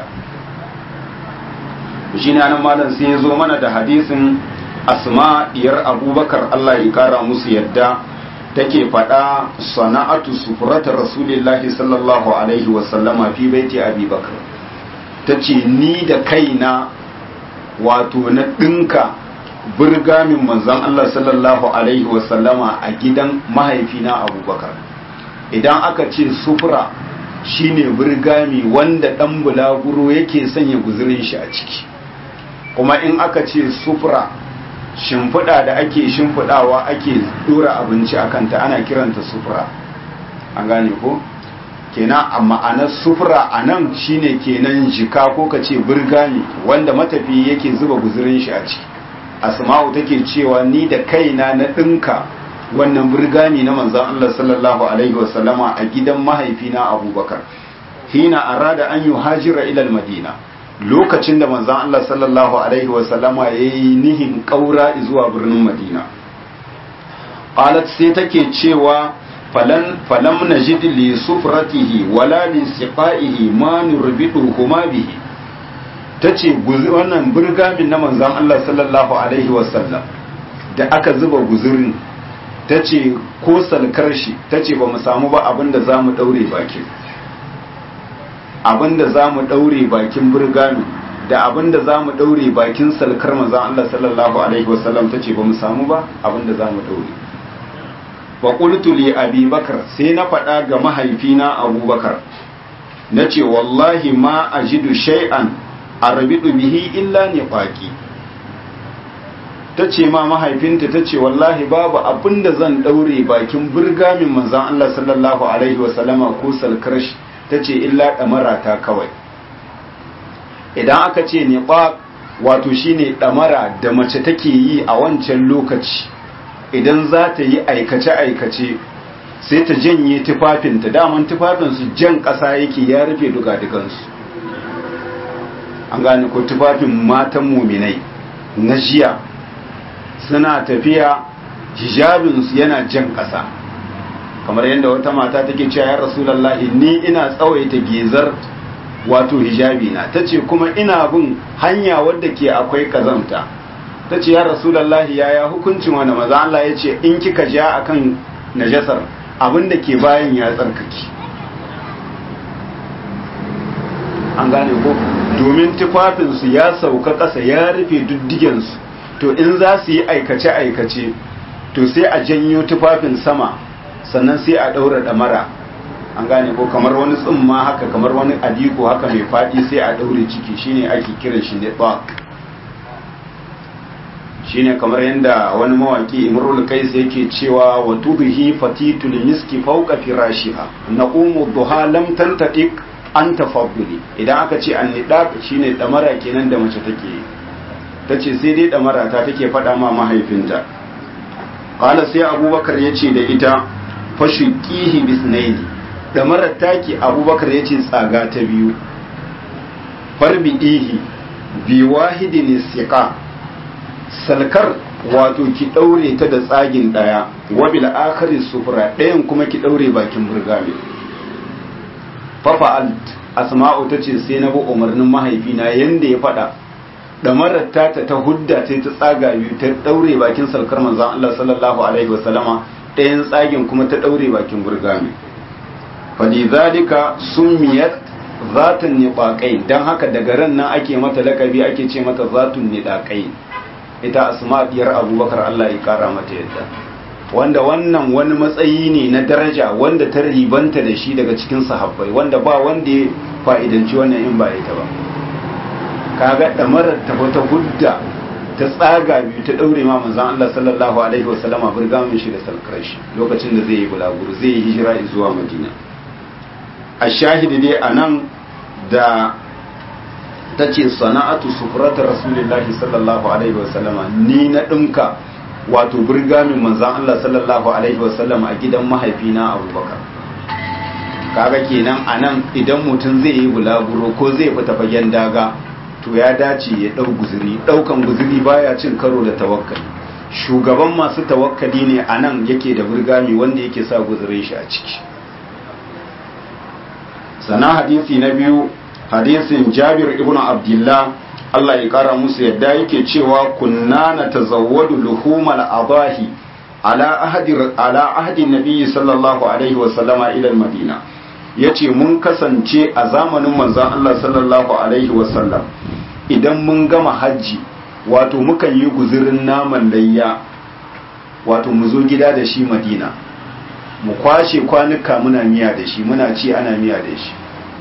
shine anan malam sai ya zo mana da hadisin asma diyar abubakar Allah ya kara musu yadda take faɗa sana'atu sufurata rasulillahi sallallahu alaihi wasallama fi baiti abubakar ta ce ni da kaina wato na ɗinka birgamin manzon Allah sallallahu alaihi wasallama a gidan mahaifina abubakar idan aka ce sufura shine birgami wanda ɗan bulaguro yake sanya guzurin shi a ciki kuma in aka ce sufura shimfiɗa da ake shimfiɗawa ake ɗora abinci a kanta ana kiranta sufura an gane ko kenan a ma'anar sufura a nan shine kenan jika ko ka ce birgami wanda matafi yake zuba guzurin shi a ciki asma'u take cewa ni da kaina na ɗinka wannan birgami na manzan Allah sallallahu alaihi wasallama a gidan mahaifina abubakar hina arada an yi hajira ilal madina lokacin da manzan Allah sallallahu Alaihi wasallama ya yi nihin ƙaura zuwa birnin Madina. Qalat sai take cewa falam na li sufratihi wala li siqaihi ma nurbidu kuma bihi tace wannan burgamin na manzan Allah sallallahu alaihi wasallam da aka zuba guzurin tace ko salkar shi tace ba mu samu ba abinda zamu daure bakin abinda za mu ɗaure bakin burgami da abinda za mu ɗaure bakin salkar manzan Allah sallallahu Alaihi wasallam ta ce ba mu samu ba abinda za mu ɗaure wa ƙultu li abi bakar sai na faɗa ga mahaifina abubakar na ce wallahi ma a jidu shay'an a rabidu bihi illa ne ƙwaƙi ta ce ma mahaifinta ta ce wallahi babu abinda zan ɗaure bakin burgamin manzan Allah sallallahu Alaihi wasallama ko salkar shi ta ce illa ɗamara ta kawai idan aka ce niɓa wato shine ɗamara da mace take yi a wancan lokaci idan za ta yi aikace-aikace sai ta janye tufafinta daman tufafinsu jan ƙasa yake ya rufe dugadugansu an gane ko tufafin matan muminai na jiya suna tafiya hijabinsu yana jan ƙasa kamar yadda wata mata take cewa ya rasulallahi ni ina tsawaita gezar wato hijabi na tace kuma ina bin hanya wadda ke akwai kazamta tace ya rasulallahi yaya hukuncin wanda maza Allah ya ce in kika ja akan najasar abinda ke bayan ya tsarkake an gane ko domin tufafinsu ya sauka ƙasa ya rufe duddigensu to in za su yi aikace-aikace to sai a janyo tufafin sama sannan sai a ɗaura ɗamara an gane ko kamar wani tsumma haka kamar wani adiko haka mai faɗi sai a ɗaure ciki shine ake kiran shi ne shine kamar yadda wani mawaki imrul kais yake cewa wa tudhi fatitul miski fawqa firashiha naqumu duha lam tantatiq an tafadduli idan aka ce an nidaq shine ɗamara kenan da mace take tace sai dai ɗamara ta take faɗa ma mahaifinta qala sai abubakar yace da ita fashikihi bisnaini da marar taki abubakar ya ce tsaga ta biyu farbi'ihi bi wahidin siqa salkar wato ki daure ta da tsagin daya wa bil akhari sufra dayan kuma ki daure bakin burgame fa fa'alt asma'u tace sai na bi umarnin mahaifina yanda ya fada da marar ta ta hudda ta ta tsaga biyu ta daure bakin salkar manzon Allah sallallahu alaihi wasallama ɗayan tsagin kuma ta ɗaure bakin burgami falizalika summiyat zatun niɗaƙai don haka daga ran nan ake mata lakabi ake ce mata zatun niɗaƙai ita asma diyar abubakar Allah ya ƙara mata yadda wanda wannan wani matsayi ne na daraja wanda ta ribanta da shi daga cikin sahabbai wanda ba wanda ya fa'idanci wannan in ba ita ba kaga ɗamarar ta wata hudda ta tsaga biyu ta daure ma manzon Allah sallallahu alaihi wasallama burgamin shi da salkar shi lokacin da zai yi bulaguro zai yi hijira zuwa Madina a shahidi dai anan da ta ce sana'atu sufrata rasulillahi sallallahu alaihi wasallama ni na dinka wato burgamin manzon Allah sallallahu alaihi wasallama a gidan mahaifina Abubakar kaga kenan anan idan mutum zai yi bulaguro ko zai fita fagen daga to ya dace ya ɗau guziri ɗaukan guziri baya cin karo da tawakkali shugaban masu tawakkali ne a nan yake da burgami wanda yake sa guzirin shi a ciki sana hadisi na biyu hadisin jabir ibn abdullah Allah ya kara musu yadda yake cewa kunna na tazawwadu luhumal adahi ala ahadi ala ahadi nabiyyi sallallahu alaihi wa sallama ila madina yace mun kasance a zamanin manzon Allah sallallahu alaihi wa sallam idan mun gama hajji wato mukan yi guzurin naman layya wato mu zo gida da shi madina mu kwashe kwanuka muna miya da shi muna ci ana miya da shi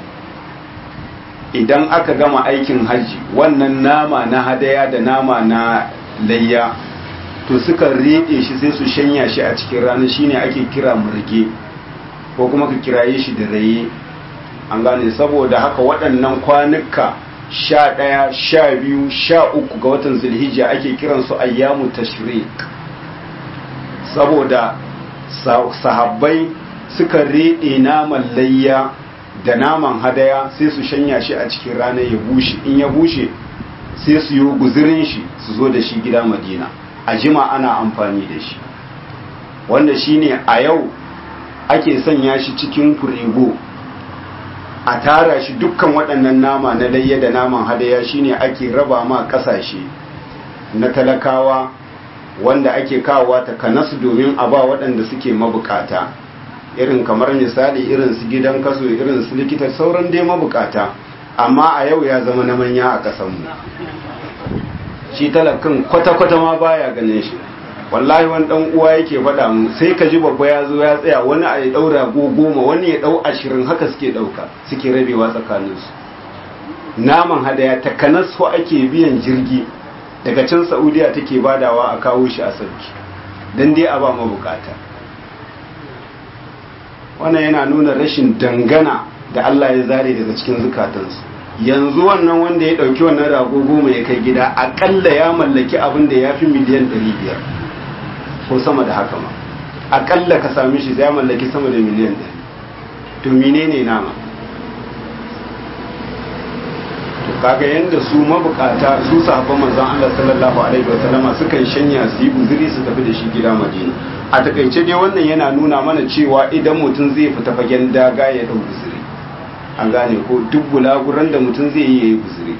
idan aka gama aikin hajji wannan nama na hadaya da nama na layya to suka riɗe shi sai su shanya shi a cikin rana shine ake kira murge ko kuma ka kiraye shi da raye an gane saboda haka waɗannan kwanuka sha ɗaya sha biyu sha uku ga watan zulhijja ake kiransu ayyamu tashrik saboda sahabbai suka riɗe naman layya da naman hadaya sai su shanya shi a cikin rana ya bushe in ya bushe sai su yi guzirin shi su zo da shi gida madina a jima ana amfani da shi wanda shine a yau ake sanya shi cikin firigo a tara shi dukkan waɗannan nama na layya da naman hadaya shine ake raba ma ƙasashe na talakawa wanda ake kawowa ta kanasu domin a ba waɗanda suke mabukata irin kamar misali irin su gidan kaso irin su likita sauran dai mabukata amma a yau ya zama na manya a ƙasanmu shi talakan kwata-kwata ma baya ganin shi wallahi wani dan uwa yake faɗa mu sai ka ji babba ya zo ya tsaya wani a ya ɗaura goma wani ya ɗau ashirin haka suke ɗauka suke rabewa tsakaninsu naman hadaya takanas ko ake biyan jirgi daga can saudiya take badawa a kawo shi a sauki don dai a ba mabukata wannan yana nuna rashin dangana da Allah ya zare daga cikin zukatansu yanzu wannan wanda ya ɗauki wannan rago goma ya kai gida aƙalla ya mallaki abin da ya fi miliyan 500 ko sama da haka ma aƙalla ka sami shi ya mallaki sama da miliyan 100 to menene nama kaga yanda su mabukata su sahabban manzon Allah sallallahu alaihi wasallama sukan shanya su yi uzuri su tafi da shi gida Madina a takaice dai wannan yana nuna mana cewa idan mutum zai fita fagen daga ya dau uzuri an gane ko duk bulaguran da mutum zai yi yayi uzuri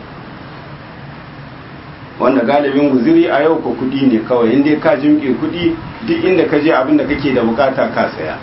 wanda galibin guziri a yau ko kudi ne kawai inda ka jimke kudi duk inda ka je abin da kake da bukata ka saya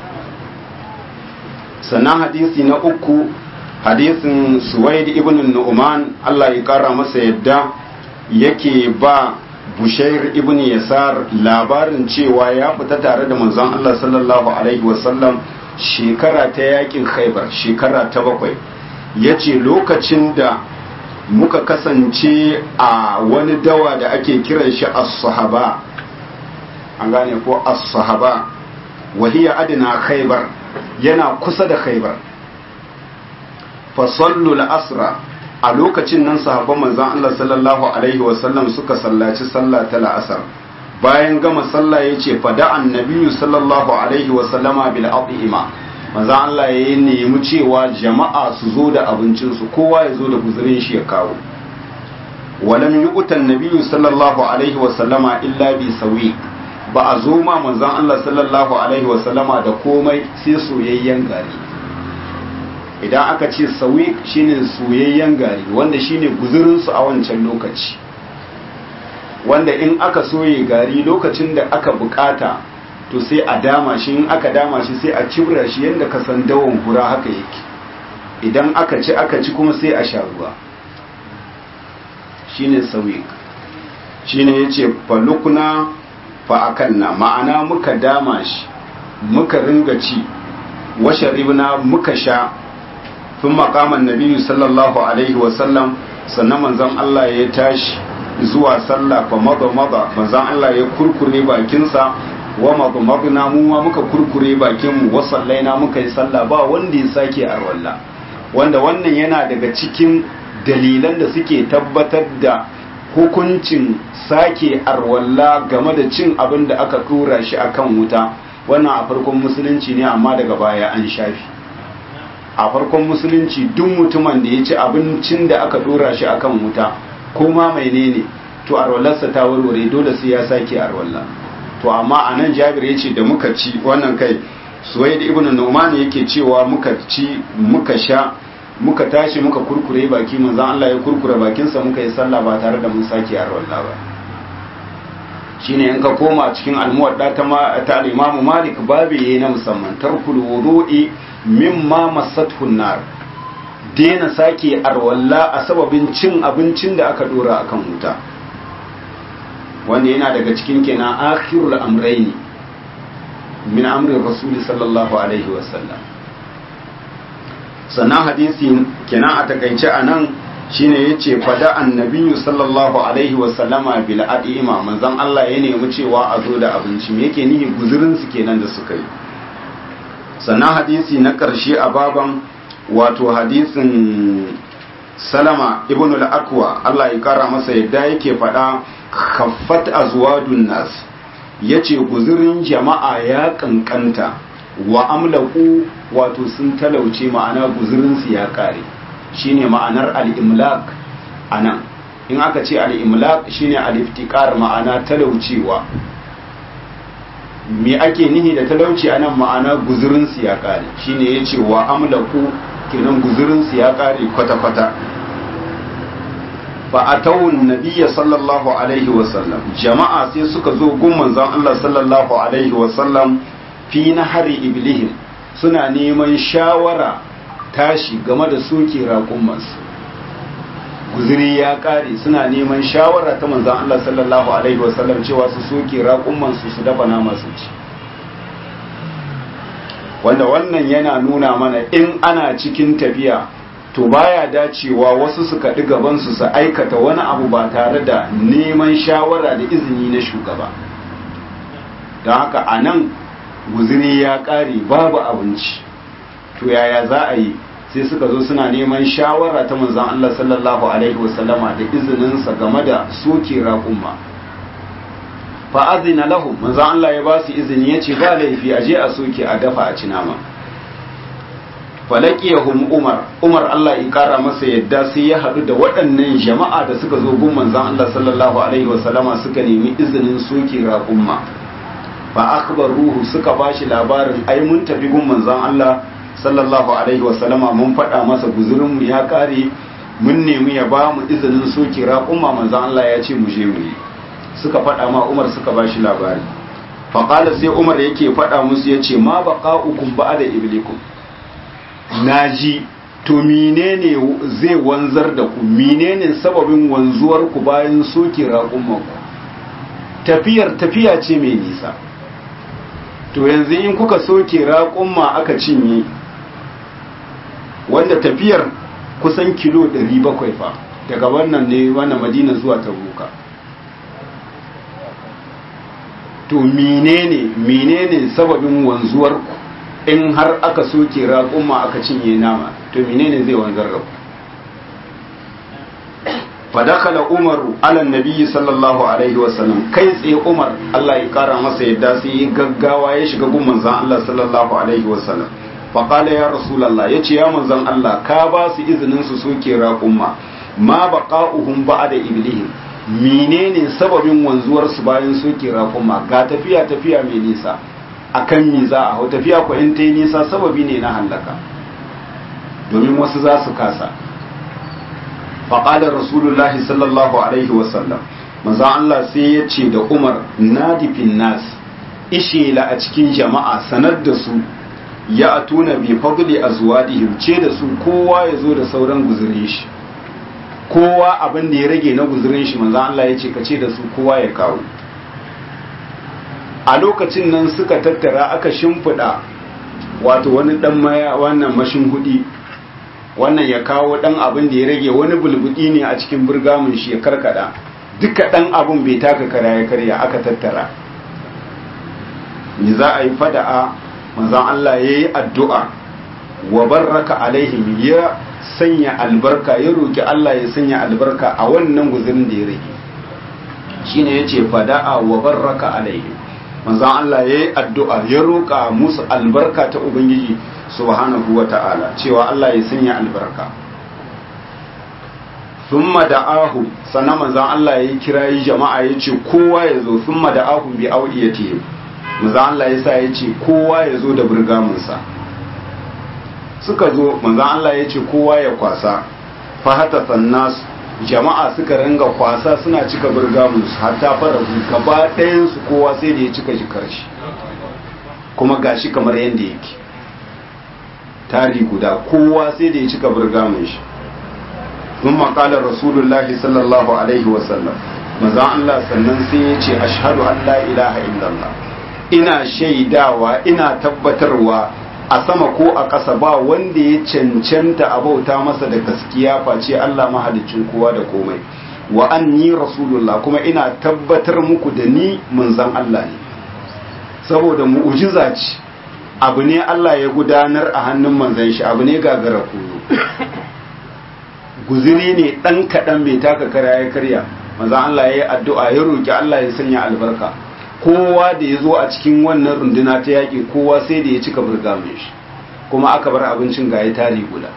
sannan hadisi na uku hadisin suwaid ibn nu'man Allah ya kara masa yadda yake ba bushair ibn yasar labarin cewa ya fita tare da manzon Allah sallallahu alaihi wasallam shekara ta yakin khaibar shekara ta bakwai yace lokacin da muka kasance a wani dawa da ake kiran shi as-sahaba an gane ko as-sahaba wahiya adina khaibar yana kusa da khaibar fa sallu al-asra a lokacin nan sahabban manzon Allah sallallahu alaihi wasallam suka sallaci sallah ta la'asar bayan gama sallah yace fa da annabi sallallahu alaihi wasallama bil aqima manzon Allah ya nemi cewa jama'a su zo da abincin su kowa ya zo da guzurin shi ya kawo walam yu'tan nabiyyu sallallahu alaihi wasallama illa bi sawi ba a zo ma manzon Allah sallallahu alaihi wasallama da komai sai soyayyen gari idan aka ce sawi shine soyayyen gari wanda shine guzurin su a wancan lokaci wanda in aka soye gari lokacin da aka bukata to sai a dama shi in aka dama shi sai a cibra shi yadda ka san dawon hura haka yake idan aka ci aka ci kuma sai a sha ruwa shine sawi shine yace falukuna fa akanna ma'ana muka dama shi muka ringa ci washe ribna muka sha tun makaman nabiyu sallallahu alaihi wasallam sannan manzon Allah ya tashi zuwa sallah fa maza maza manzon Allah ya kurkure bakinsa wa maza maza mu ma muka kurkure bakinmu wa sallaina muka yi sallah ba wanda ya sake a walla wanda wannan yana daga cikin dalilan da suke tabbatar da hukuncin sake arwalla game da cin abin da aka tura shi akan wuta wannan a farkon musulunci ne amma daga baya an shafi a farkon musulunci duk mutumin da ya ci abincin da aka dora shi akan wuta ko ma mai ne to arwallarsa ta warware dole sai ya sake arwalla to amma a nan jabir ya ce da muka ci wannan kai suwaid ibn nu'man yake cewa muka ci muka sha muka tashi muka kurkure baki manzon Allah ya kurkure bakinsa muka yi sallah ba tare da mun sake arwalla ba shine in ka koma cikin almuwadda ta ta al-Imam Malik babu yayi na musamman tarkul wudu'i mimma masathu nar dena sake arwalla a sababin cin abincin da aka dora akan wuta wanda yana daga cikin kenan akhirul amrayni min amrin rasuli sallallahu alaihi wasallam sannan hadisi kenan a takaice anan shine yace fada annabiyyu sallallahu alaihi wa sallama bil adima manzon Allah ya nemi cewa a zo da abinci me yake nihi guzurin su kenan da suka yi sannan hadisi na karshe a baban wato hadisin salama ibn al-akwa Allah ya kara masa yadda yake fada khaffat azwadun nas yace guzurin jama'a ya kankanta wa amlaku wato sun talauce ma'ana guzurin su ya kare shine ma'anar al-imlak anan in aka ce al-imlak shine al-iftiqar ma'ana talaucewa me ake nihi da talauci anan ma'ana guzurin su ya kare shine yace wa amlaku kenan guzurin su ya kare kwata kwata fa atawun nabiyya sallallahu alaihi wa sallam jama'a sai suka zo gun manzon Allah sallallahu alaihi wa sallam fi nahari iblihim suna neman shawara tashi game da soke raƙumansu guziri ya ƙare suna neman shawara ta manzan Allah sallallahu Alaihi wasallam cewa su soke raƙumansu su dafa nama su ci wanda wannan yana nuna mana in ana cikin tafiya to baya dacewa wasu su kaɗi gabansu su aikata wani abu ba tare da neman shawara da izini na shugaba don haka a nan guziri ya ƙare babu abinci to yaya za a yi sai suka zo suna neman shawara ta manzan Allah sallallahu alaihi wasallama da izininsa game da soke raƙumma fa azina lahum manzan Allah ya ba su izini ya ce ba laifi a je a soke a dafa a ci nama falaqiyahum umar umar Allah ya kara masa yadda sai ya haɗu da waɗannan jama'a da suka zo gun manzan Allah sallallahu alaihi wasallama suka nemi izinin soke raƙumma fa akhbaruhu suka bashi labarin ai mun tafi gun manzan Allah sallallahu alaihi wasallama mun faɗa masa guzurinmu ya ƙare mun nemi ya ba mu izinin soke raƙumma manzan Allah ya ce mu je mu yi suka faɗa ma Umar suka ba shi labari faƙala sai Umar yake faɗa musu ya ce ma baƙa'ukum ba da iblikum naji to menene zai wanzar da ku menene sababin wanzuwar ku bayan soke raƙumman ku tafiyar tafiya ce mai nisa to yanzu in kuka soke raƙumma aka cinye wanda tafiyar kusan kilo 700 fa daga wannan ne wannan madina zuwa tabuka to menene menene sababin wanzuwar ku in har aka soke raƙumma aka cinye nama to menene zai wanzar da ku fadakala umaru ala nabiyyi sallallahu alaihi wasallam kai tsaye umar Allah ya kara masa yadda sai ya gaggawa ya shiga gun manzon Allah sallallahu alaihi wasallam faƙala ya rasulallah ya ce ya manzan Allah ka ba su izinin su soke raƙumma ma baƙa'uhum ba da iblihim menene sababin wanzuwar su bayan soke raƙumma ga tafiya tafiya mai nisa akan mi za a hau tafiya ko in ta yi nisa sababi ne na hallaka domin wasu za su kasa faƙalar rasulullahi sallallahu alaihi wasallam manzan Allah sai ya ce da umar nadifin nas ishela a cikin jama'a sanar da su ya atuna bi fadli azwadihim ce da su kowa ya zo da sauran guzurin shi kowa abin da ya rage na guzurin shi manzo Allah ya ce ka ce da su kowa ya kawo a lokacin nan suka tattara aka shimfida wato wani dan maya wannan mashin hudi wannan ya kawo dan abin da ya rage wani bulbudi ne a cikin burgamun shi ya karkada duka dan abun bai taka kara ya karya aka tattara ni za a yi fada'a manzon Allah ya yi addu'a wa barraka alaihim ya sanya albarka ya roki Allah ya sanya albarka a wannan guzurin da ya rage shine ya ce fada'a wa barraka alaihim manzon Allah ya yi addu'a ya roka musu albarka ta Ubangiji subhanahu wa ta'ala cewa Allah ya sanya albarka thumma da'ahu sannan manzon Allah ya kirayi jama'a ya ce kowa ya zo thumma da'ahu bi awdiyati manzon Allah ya sa ya ce kowa ya zo da burgamunsa suka zo manzon Allah ya ce kowa ya kwasa fa hata sannas jama'a suka ringa kwasa suna cika burgamunsu hatta fara gaba ɗayan su kowa sai da ya cika jikar shi kuma gashi kamar yadda yake tari guda kowa sai da ya cika burgamun shi sun makalar rasulullahi sallallahu alaihi wasallam maza Allah sannan sai ya ce ashhadu an la ilaha illallah ina shaidawa ina tabbatarwa a sama ko a ƙasa ba wanda ya cancanta a bauta masa da gaskiya face Allah mahalicin kowa da komai wa anni rasulullah kuma ina tabbatar muku da ni manzon Allah ne saboda mu'ujiza ce abu ne Allah ya gudanar a hannun manzon shi abu ne gagara koyo guziri ne dan kaɗan bai taka kara ya karya manzon Allah ya yi addu'a ya roki Allah ya sanya albarka kowa da ya zo a cikin wannan runduna ta yaƙi kowa sai da ya cika burga mai shi kuma aka bar abincin ga ya tari guda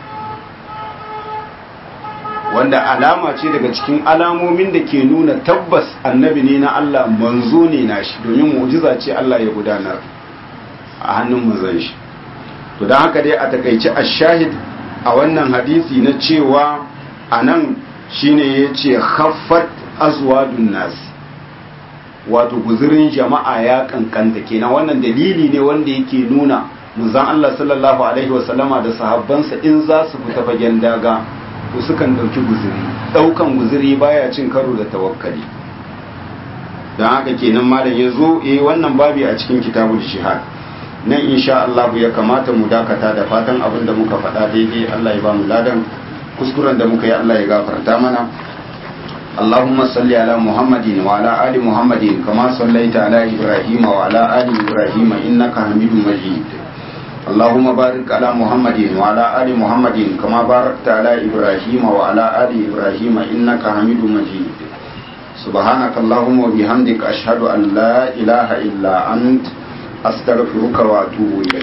wanda alama ce daga cikin alamomin da ke nuna tabbas annabi ne na Allah manzo ne na shi domin mu'jiza ce Allah ya gudanar a hannun manzon shi to don haka dai a takaice ashahid a wannan hadisi na cewa anan shine yace khaffat azwadun nas wato guzurin jama'a ya kankanta kenan wannan dalili ne wanda yake nuna manzon Allah sallallahu alaihi wasallama da sahabbansa in za su fita fagen daga to sukan dauki guzuri daukan guzuri baya cin karo da tawakkali don haka kenan malam ya zo eh wannan babi a cikin kitabul jihad nan insha Allah ya kamata mu dakata da fatan abin da muka faɗa daidai Allah ya ba mu ladan kuskuren da muka yi Allah ya gafarta mana اللهم صل على محمد وعلى آل محمد كما صليت على إبراهيم وعلى آل إبراهيم إنك حميد مجيد اللهم بارك على محمد وعلى آل محمد كما باركت على إبراهيم وعلى آل إبراهيم إنك حميد مجيد سبحانك اللهم وبحمدك أشهد أن لا إله إلا أنت أستغفرك وأتوب إليك